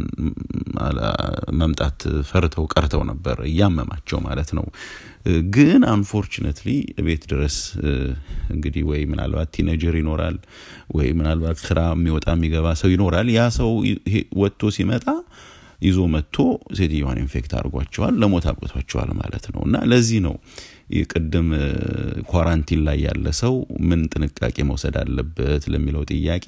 መምጣት ፈርተው ቀርተው ነበር፣ እያመማቸው ማለት ነው። ግን አንፎርችነትሊ ቤት ድረስ እንግዲህ ወይ ምናልባት ቲነጀር ይኖራል ወይ ምናልባት ስራ የሚወጣ የሚገባ ሰው ይኖራል። ያ ሰው ወጥቶ ሲመጣ ይዞ መጥቶ ሴትዮዋን ኢንፌክት አድርጓቸዋል፣ ለሞት አብቅቷቸዋል ማለት ነው እና ለዚህ ነው ቅድም ኳራንቲን ላይ ያለ ሰው ምን ጥንቃቄ መውሰድ አለበት ለሚለው ጥያቄ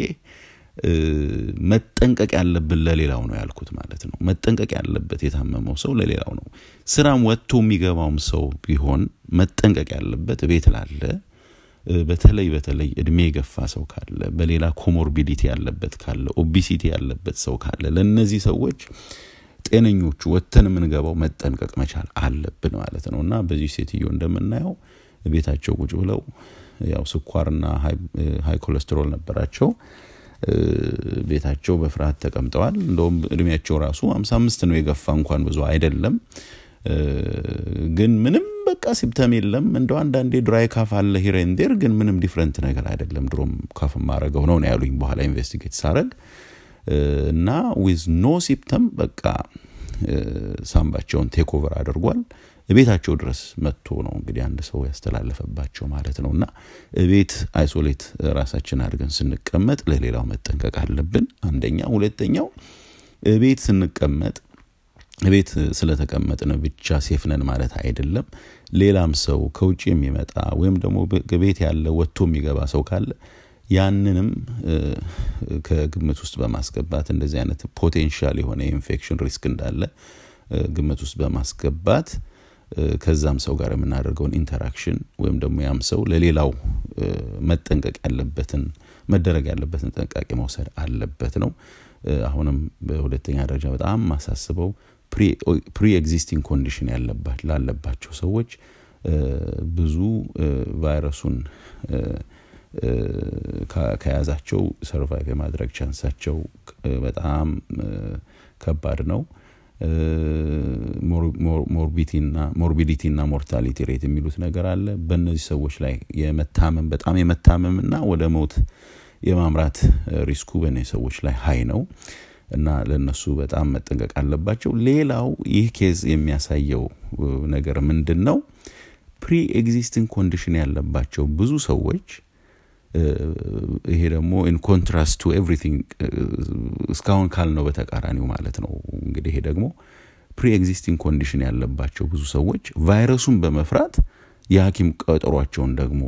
መጠንቀቅ ያለብን ለሌላው ነው ያልኩት ማለት ነው። መጠንቀቅ ያለበት የታመመው ሰው ለሌላው ነው። ስራም ወጥቶ የሚገባውም ሰው ቢሆን መጠንቀቅ ያለበት ቤት ላለ በተለይ በተለይ እድሜ የገፋ ሰው ካለ፣ በሌላ ኮሞርቢዲቲ ያለበት ካለ፣ ኦቢሲቲ ያለበት ሰው ካለ ለእነዚህ ሰዎች ጤነኞቹ ወጥተን የምንገባው መጠንቀቅ መቻል አለብን ማለት ነው እና በዚህ ሴትዮ እንደምናየው ቤታቸው ቁጭ ብለው ያው ስኳርና ሀይ ኮሌስትሮል ነበራቸው። ቤታቸው በፍርሃት ተቀምጠዋል። እንደውም እድሜያቸው ራሱ ሀምሳ አምስት ነው የገፋ እንኳን ብዙ አይደለም። ግን ምንም በቃ ሲምተም የለም። እንደው አንዳንዴ ድራይ ካፍ አለ ሂሬንዴር፣ ግን ምንም ዲፍረንት ነገር አይደለም። ድሮም ካፍ ማረገው ነው ነው ያሉኝ በኋላ ኢንቨስቲጌት ሳረግ እና ዊዝ ኖ ሲምተም በቃ ሳምባቸውን ቴክኦቨር አድርጓል። ቤታቸው ድረስ መጥቶ ነው እንግዲህ አንድ ሰው ያስተላለፈባቸው ማለት ነው። እና ቤት አይሶሌት ራሳችን አድርገን ስንቀመጥ ለሌላው መጠንቀቅ አለብን። አንደኛ። ሁለተኛው ቤት ስንቀመጥ ቤት ስለተቀመጥን ብቻ ሴፍነን ማለት አይደለም። ሌላም ሰው ከውጭ የሚመጣ ወይም ደግሞ ቤት ያለ ወጥቶ የሚገባ ሰው ካለ ያንንም ከግምት ውስጥ በማስገባት እንደዚህ አይነት ፖቴንሻል የሆነ የኢንፌክሽን ሪስክ እንዳለ ግምት ውስጥ በማስገባት ከዛም ሰው ጋር የምናደርገውን ኢንተራክሽን ወይም ደግሞ ያም ሰው ለሌላው መጠንቀቅ ያለበትን መደረግ ያለበትን ጥንቃቄ መውሰድ አለበት ነው። አሁንም በሁለተኛ ደረጃ በጣም ማሳስበው ፕሪ ኤግዚስቲንግ ኮንዲሽን ላለባቸው ሰዎች ብዙ ቫይረሱን ከያዛቸው ሰርቫይቭ የማድረግ ቻንሳቸው በጣም ከባድ ነው። ሞርቢዲቲ እና ሞርታሊቲ ሬት የሚሉት ነገር አለ። በእነዚህ ሰዎች ላይ የመታመም በጣም የመታመም እና ወደ ሞት የማምራት ሪስኩ በእነዚህ ሰዎች ላይ ሀይ ነው እና ለእነሱ በጣም መጠንቀቅ አለባቸው። ሌላው ይህ ኬዝ የሚያሳየው ነገር ምንድን ነው? ፕሪ ኤግዚስቲንግ ኮንዲሽን ያለባቸው ብዙ ሰዎች ይሄ ደግሞ ኢን ኮንትራስት ቱ ኤቭሪቲንግ እስካሁን ካልነው በተቃራኒው ማለት ነው። እንግዲህ ይሄ ደግሞ ፕሪ ኤግዚስቲንግ ኮንዲሽን ያለባቸው ብዙ ሰዎች ቫይረሱን በመፍራት የሐኪም ቀጠሯቸውን ደግሞ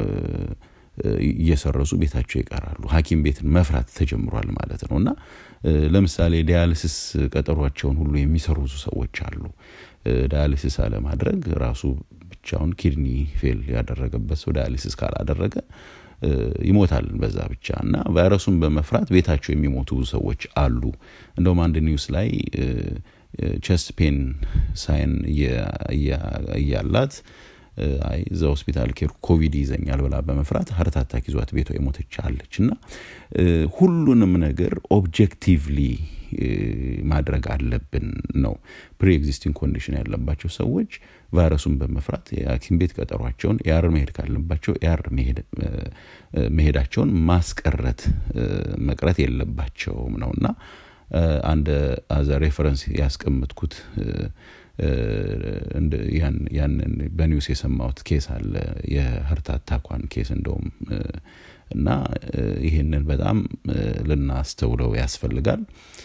እየሰረዙ ቤታቸው ይቀራሉ። ሐኪም ቤትን መፍራት ተጀምሯል ማለት ነው እና ለምሳሌ ዲያሊሲስ ቀጠሯቸውን ሁሉ የሚሰሩ ብዙ ሰዎች አሉ። ዳያሊሲስ አለማድረግ ራሱ ብቻውን ኪድኒ ፌል ያደረገበት ሰው ዳያሊሲስ ካላደረገ ይሞታል በዛ ብቻ እና ቫይረሱን በመፍራት ቤታቸው የሚሞቱ ብዙ ሰዎች አሉ። እንደውም አንድ ኒውስ ላይ ቸስት ፔን ሳይን እያላት አይ እዛ ሆስፒታል ኬር ኮቪድ ይዘኛል ብላ በመፍራት ሀርት አታክ ይዟት ቤቷ የሞተች አለች እና ሁሉንም ነገር ኦብጀክቲቭሊ ማድረግ አለብን ነው። ፕሪ ኤግዚስቲንግ ኮንዲሽን ያለባቸው ሰዎች ቫይረሱን በመፍራት የሐኪም ቤት ቀጠሯቸውን ያር መሄድ ካለባቸው ያር መሄዳቸውን ማስቀረት መቅረት የለባቸውም ነው እና አንድ አዘ ሬፈረንስ ያስቀምጥኩት ያንን በኒውስ የሰማሁት ኬስ አለ የሀርት አታኳን ኬስ እንደውም እና ይህንን በጣም ልናስተውለው ያስፈልጋል።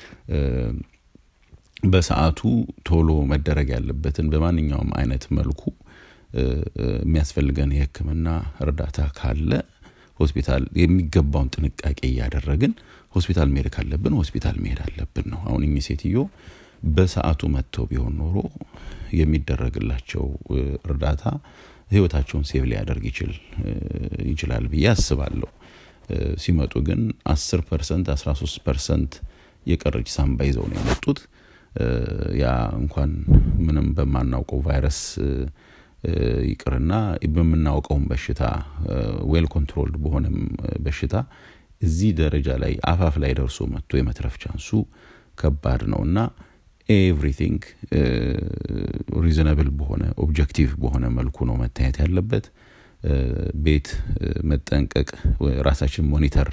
በሰዓቱ ቶሎ መደረግ ያለበትን በማንኛውም አይነት መልኩ የሚያስፈልገን የሕክምና እርዳታ ካለ ሆስፒታል የሚገባውን ጥንቃቄ እያደረግን ሆስፒታል መሄድ ካለብን ሆስፒታል መሄድ አለብን ነው። አሁን እኚህ ሴትዮ በሰዓቱ መጥተው ቢሆን ኖሮ የሚደረግላቸው እርዳታ ህይወታቸውን ሴቭ ሊያደርግ ይችላል ብዬ አስባለሁ። ሲመጡ ግን አስር ፐርሰንት አስራ ሶስት ፐርሰንት የቀረች ሳምባ ይዘው ነው የመጡት። ያ እንኳን ምንም በማናውቀው ቫይረስ ይቅርና በምናውቀውም በሽታ ዌል ኮንትሮልድ በሆነም በሽታ እዚህ ደረጃ ላይ አፋፍ ላይ ደርሶ መጥቶ የመትረፍ ቻንሱ ከባድ ነው እና ኤቭሪቲንግ ሪዝነብል በሆነ ኦብጀክቲቭ በሆነ መልኩ ነው መታየት ያለበት። ቤት መጠንቀቅ፣ ራሳችን ሞኒተር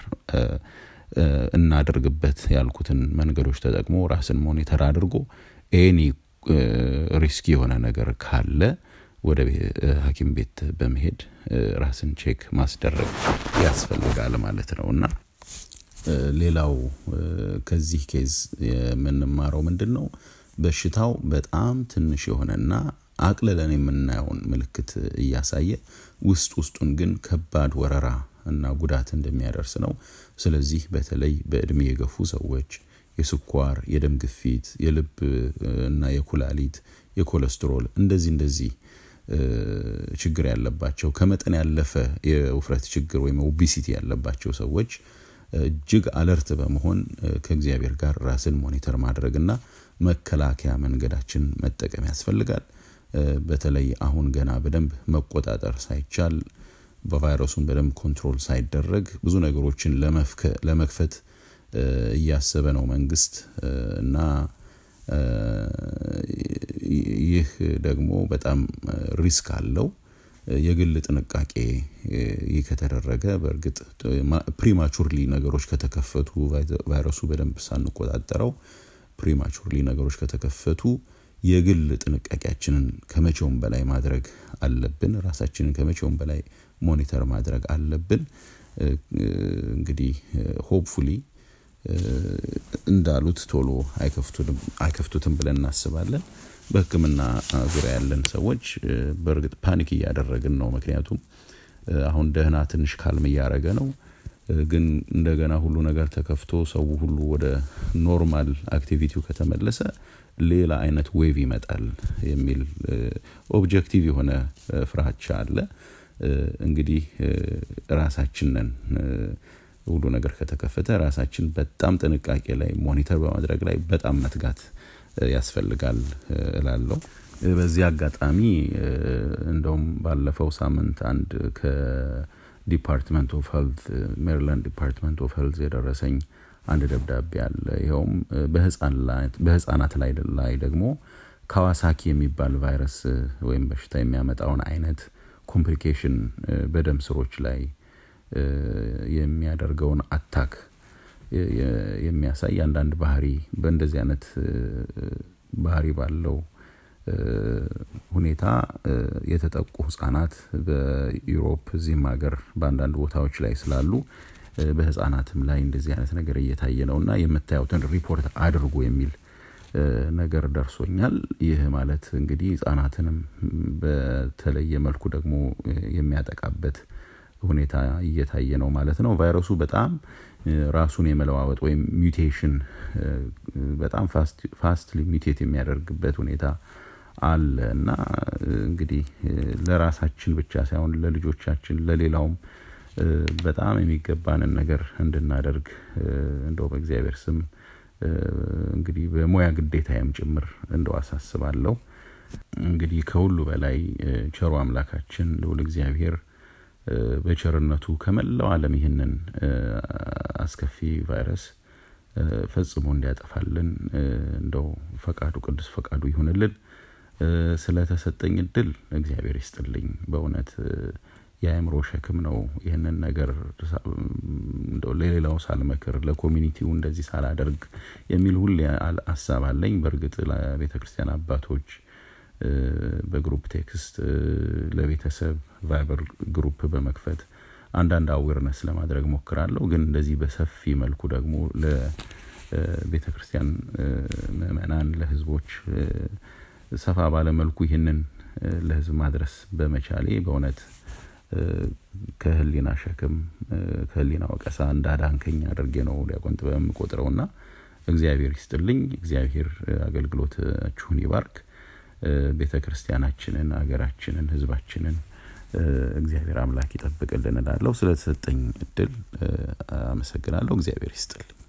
እናደርግበት ያልኩትን መንገዶች ተጠቅሞ ራስን ሞኒተር አድርጎ ኤኒ ሪስኪ የሆነ ነገር ካለ ወደ ሐኪም ቤት በመሄድ ራስን ቼክ ማስደረግ ያስፈልጋል ማለት ነው እና ሌላው ከዚህ ኬዝ የምንማረው ምንድን ነው? በሽታው በጣም ትንሽ የሆነና አቅልለን የምናየውን ምልክት እያሳየ ውስጥ ውስጡን ግን ከባድ ወረራ እና ጉዳት እንደሚያደርስ ነው። ስለዚህ በተለይ በእድሜ የገፉ ሰዎች የስኳር፣ የደም ግፊት፣ የልብ እና የኩላሊት፣ የኮለስትሮል እንደዚህ እንደዚህ ችግር ያለባቸው ከመጠን ያለፈ የውፍረት ችግር ወይም ኦቢሲቲ ያለባቸው ሰዎች እጅግ አለርት በመሆን ከእግዚአብሔር ጋር ራስን ሞኒተር ማድረግና መከላከያ መንገዳችን መጠቀም ያስፈልጋል። በተለይ አሁን ገና በደንብ መቆጣጠር ሳይቻል በቫይረሱን በደንብ ኮንትሮል ሳይደረግ ብዙ ነገሮችን ለመክፈት እያሰበ ነው መንግስት እና ይህ ደግሞ በጣም ሪስክ አለው። የግል ጥንቃቄ ይህ ከተደረገ በእርግጥ ፕሪማቹርሊ ነገሮች ከተከፈቱ ቫይረሱ በደንብ ሳንቆጣጠረው ፕሪማቹርሊ ነገሮች ከተከፈቱ የግል ጥንቃቄያችንን ከመቼውም በላይ ማድረግ አለብን። ራሳችንን ከመቼውም በላይ ሞኒተር ማድረግ አለብን። እንግዲህ ሆፕፉሊ እንዳሉት ቶሎ አይከፍቱትም ብለን እናስባለን። በሕክምና ዙሪያ ያለን ሰዎች በእርግጥ ፓኒክ እያደረግን ነው። ምክንያቱም አሁን ደህና ትንሽ ካልም እያደረገ ነው። ግን እንደገና ሁሉ ነገር ተከፍቶ ሰው ሁሉ ወደ ኖርማል አክቲቪቲው ከተመለሰ ሌላ አይነት ዌቭ ይመጣል የሚል ኦብጀክቲቭ የሆነ ፍራቻ አለ። እንግዲህ ራሳችንን ሁሉ ነገር ከተከፈተ ራሳችን በጣም ጥንቃቄ ላይ ሞኒተር በማድረግ ላይ በጣም መትጋት ያስፈልጋል እላለሁ። በዚህ አጋጣሚ እንደውም ባለፈው ሳምንት አንድ ከዲፓርትመንት ኦፍ ሄልት ሜሪላንድ ዲፓርትመንት ኦፍ ሄልት የደረሰኝ አንድ ደብዳቤ አለ። ይኸውም በህፃናት ላይ ላይ ደግሞ ካዋሳኪ የሚባል ቫይረስ ወይም በሽታ የሚያመጣውን አይነት ኮምፕሊኬሽን በደም ስሮች ላይ የሚያደርገውን አታክ የሚያሳይ አንዳንድ ባህሪ በእንደዚህ አይነት ባህሪ ባለው ሁኔታ የተጠቁ ህጻናት በዩሮፕ እዚህም ሀገር በአንዳንድ ቦታዎች ላይ ስላሉ በህጻናትም ላይ እንደዚህ አይነት ነገር እየታየ ነው እና የምታዩትን ሪፖርት አድርጉ የሚል ነገር ደርሶኛል። ይህ ማለት እንግዲህ ህጻናትንም በተለየ መልኩ ደግሞ የሚያጠቃበት ሁኔታ እየታየ ነው ማለት ነው። ቫይረሱ በጣም ራሱን የመለዋወጥ ወይም ሚውቴሽን በጣም ፋስትሊ ሚውቴት የሚያደርግበት ሁኔታ አለ እና እንግዲህ ለራሳችን ብቻ ሳይሆን ለልጆቻችን፣ ለሌላውም በጣም የሚገባንን ነገር እንድናደርግ እንደው በእግዚአብሔር ስም እንግዲህ በሙያ ግዴታዬም ጭምር እንደው አሳስባለሁ። እንግዲህ ከሁሉ በላይ ቸሩ አምላካችን ልዑል እግዚአብሔር በቸርነቱ ከመላው ዓለም ይህንን አስከፊ ቫይረስ ፈጽሞ እንዲያጠፋልን እንደው ፈቃዱ ቅዱስ ፈቃዱ ይሁንልን። ስለተሰጠኝ እድል እግዚአብሔር ይስጥልኝ። በእውነት የአእምሮ ሸክም ነው። ይህንን ነገር እንደው ለሌላው ሳልመክር ለኮሚኒቲው እንደዚህ ሳላደርግ የሚል ሁሌ ሀሳብ አለኝ። በእርግጥ ለቤተ ክርስቲያን አባቶች በግሩፕ ቴክስት ለቤተሰብ ቫይበር ግሩፕ በመክፈት አንዳንድ አዌርነስ ለማድረግ ሞክራለሁ። ግን እንደዚህ በሰፊ መልኩ ደግሞ ለቤተ ክርስቲያን ምእመናን፣ ለህዝቦች ሰፋ ባለ መልኩ ይህንን ለህዝብ ማድረስ በመቻሌ በእውነት ከህሊና ሸክም ከህሊና ወቀሳ እንዳዳንከኝ አድርጌ ነው ዲያቆን ጥበብ የምቆጥረውና እግዚአብሔር ይስጥልኝ። እግዚአብሔር አገልግሎታችሁን ይባርክ። ቤተ ክርስቲያናችንን፣ ሀገራችንን፣ ህዝባችንን እግዚአብሔር አምላክ ይጠብቅልን እላለሁ። ስለተሰጠኝ እድል አመሰግናለሁ። እግዚአብሔር ይስጥልኝ።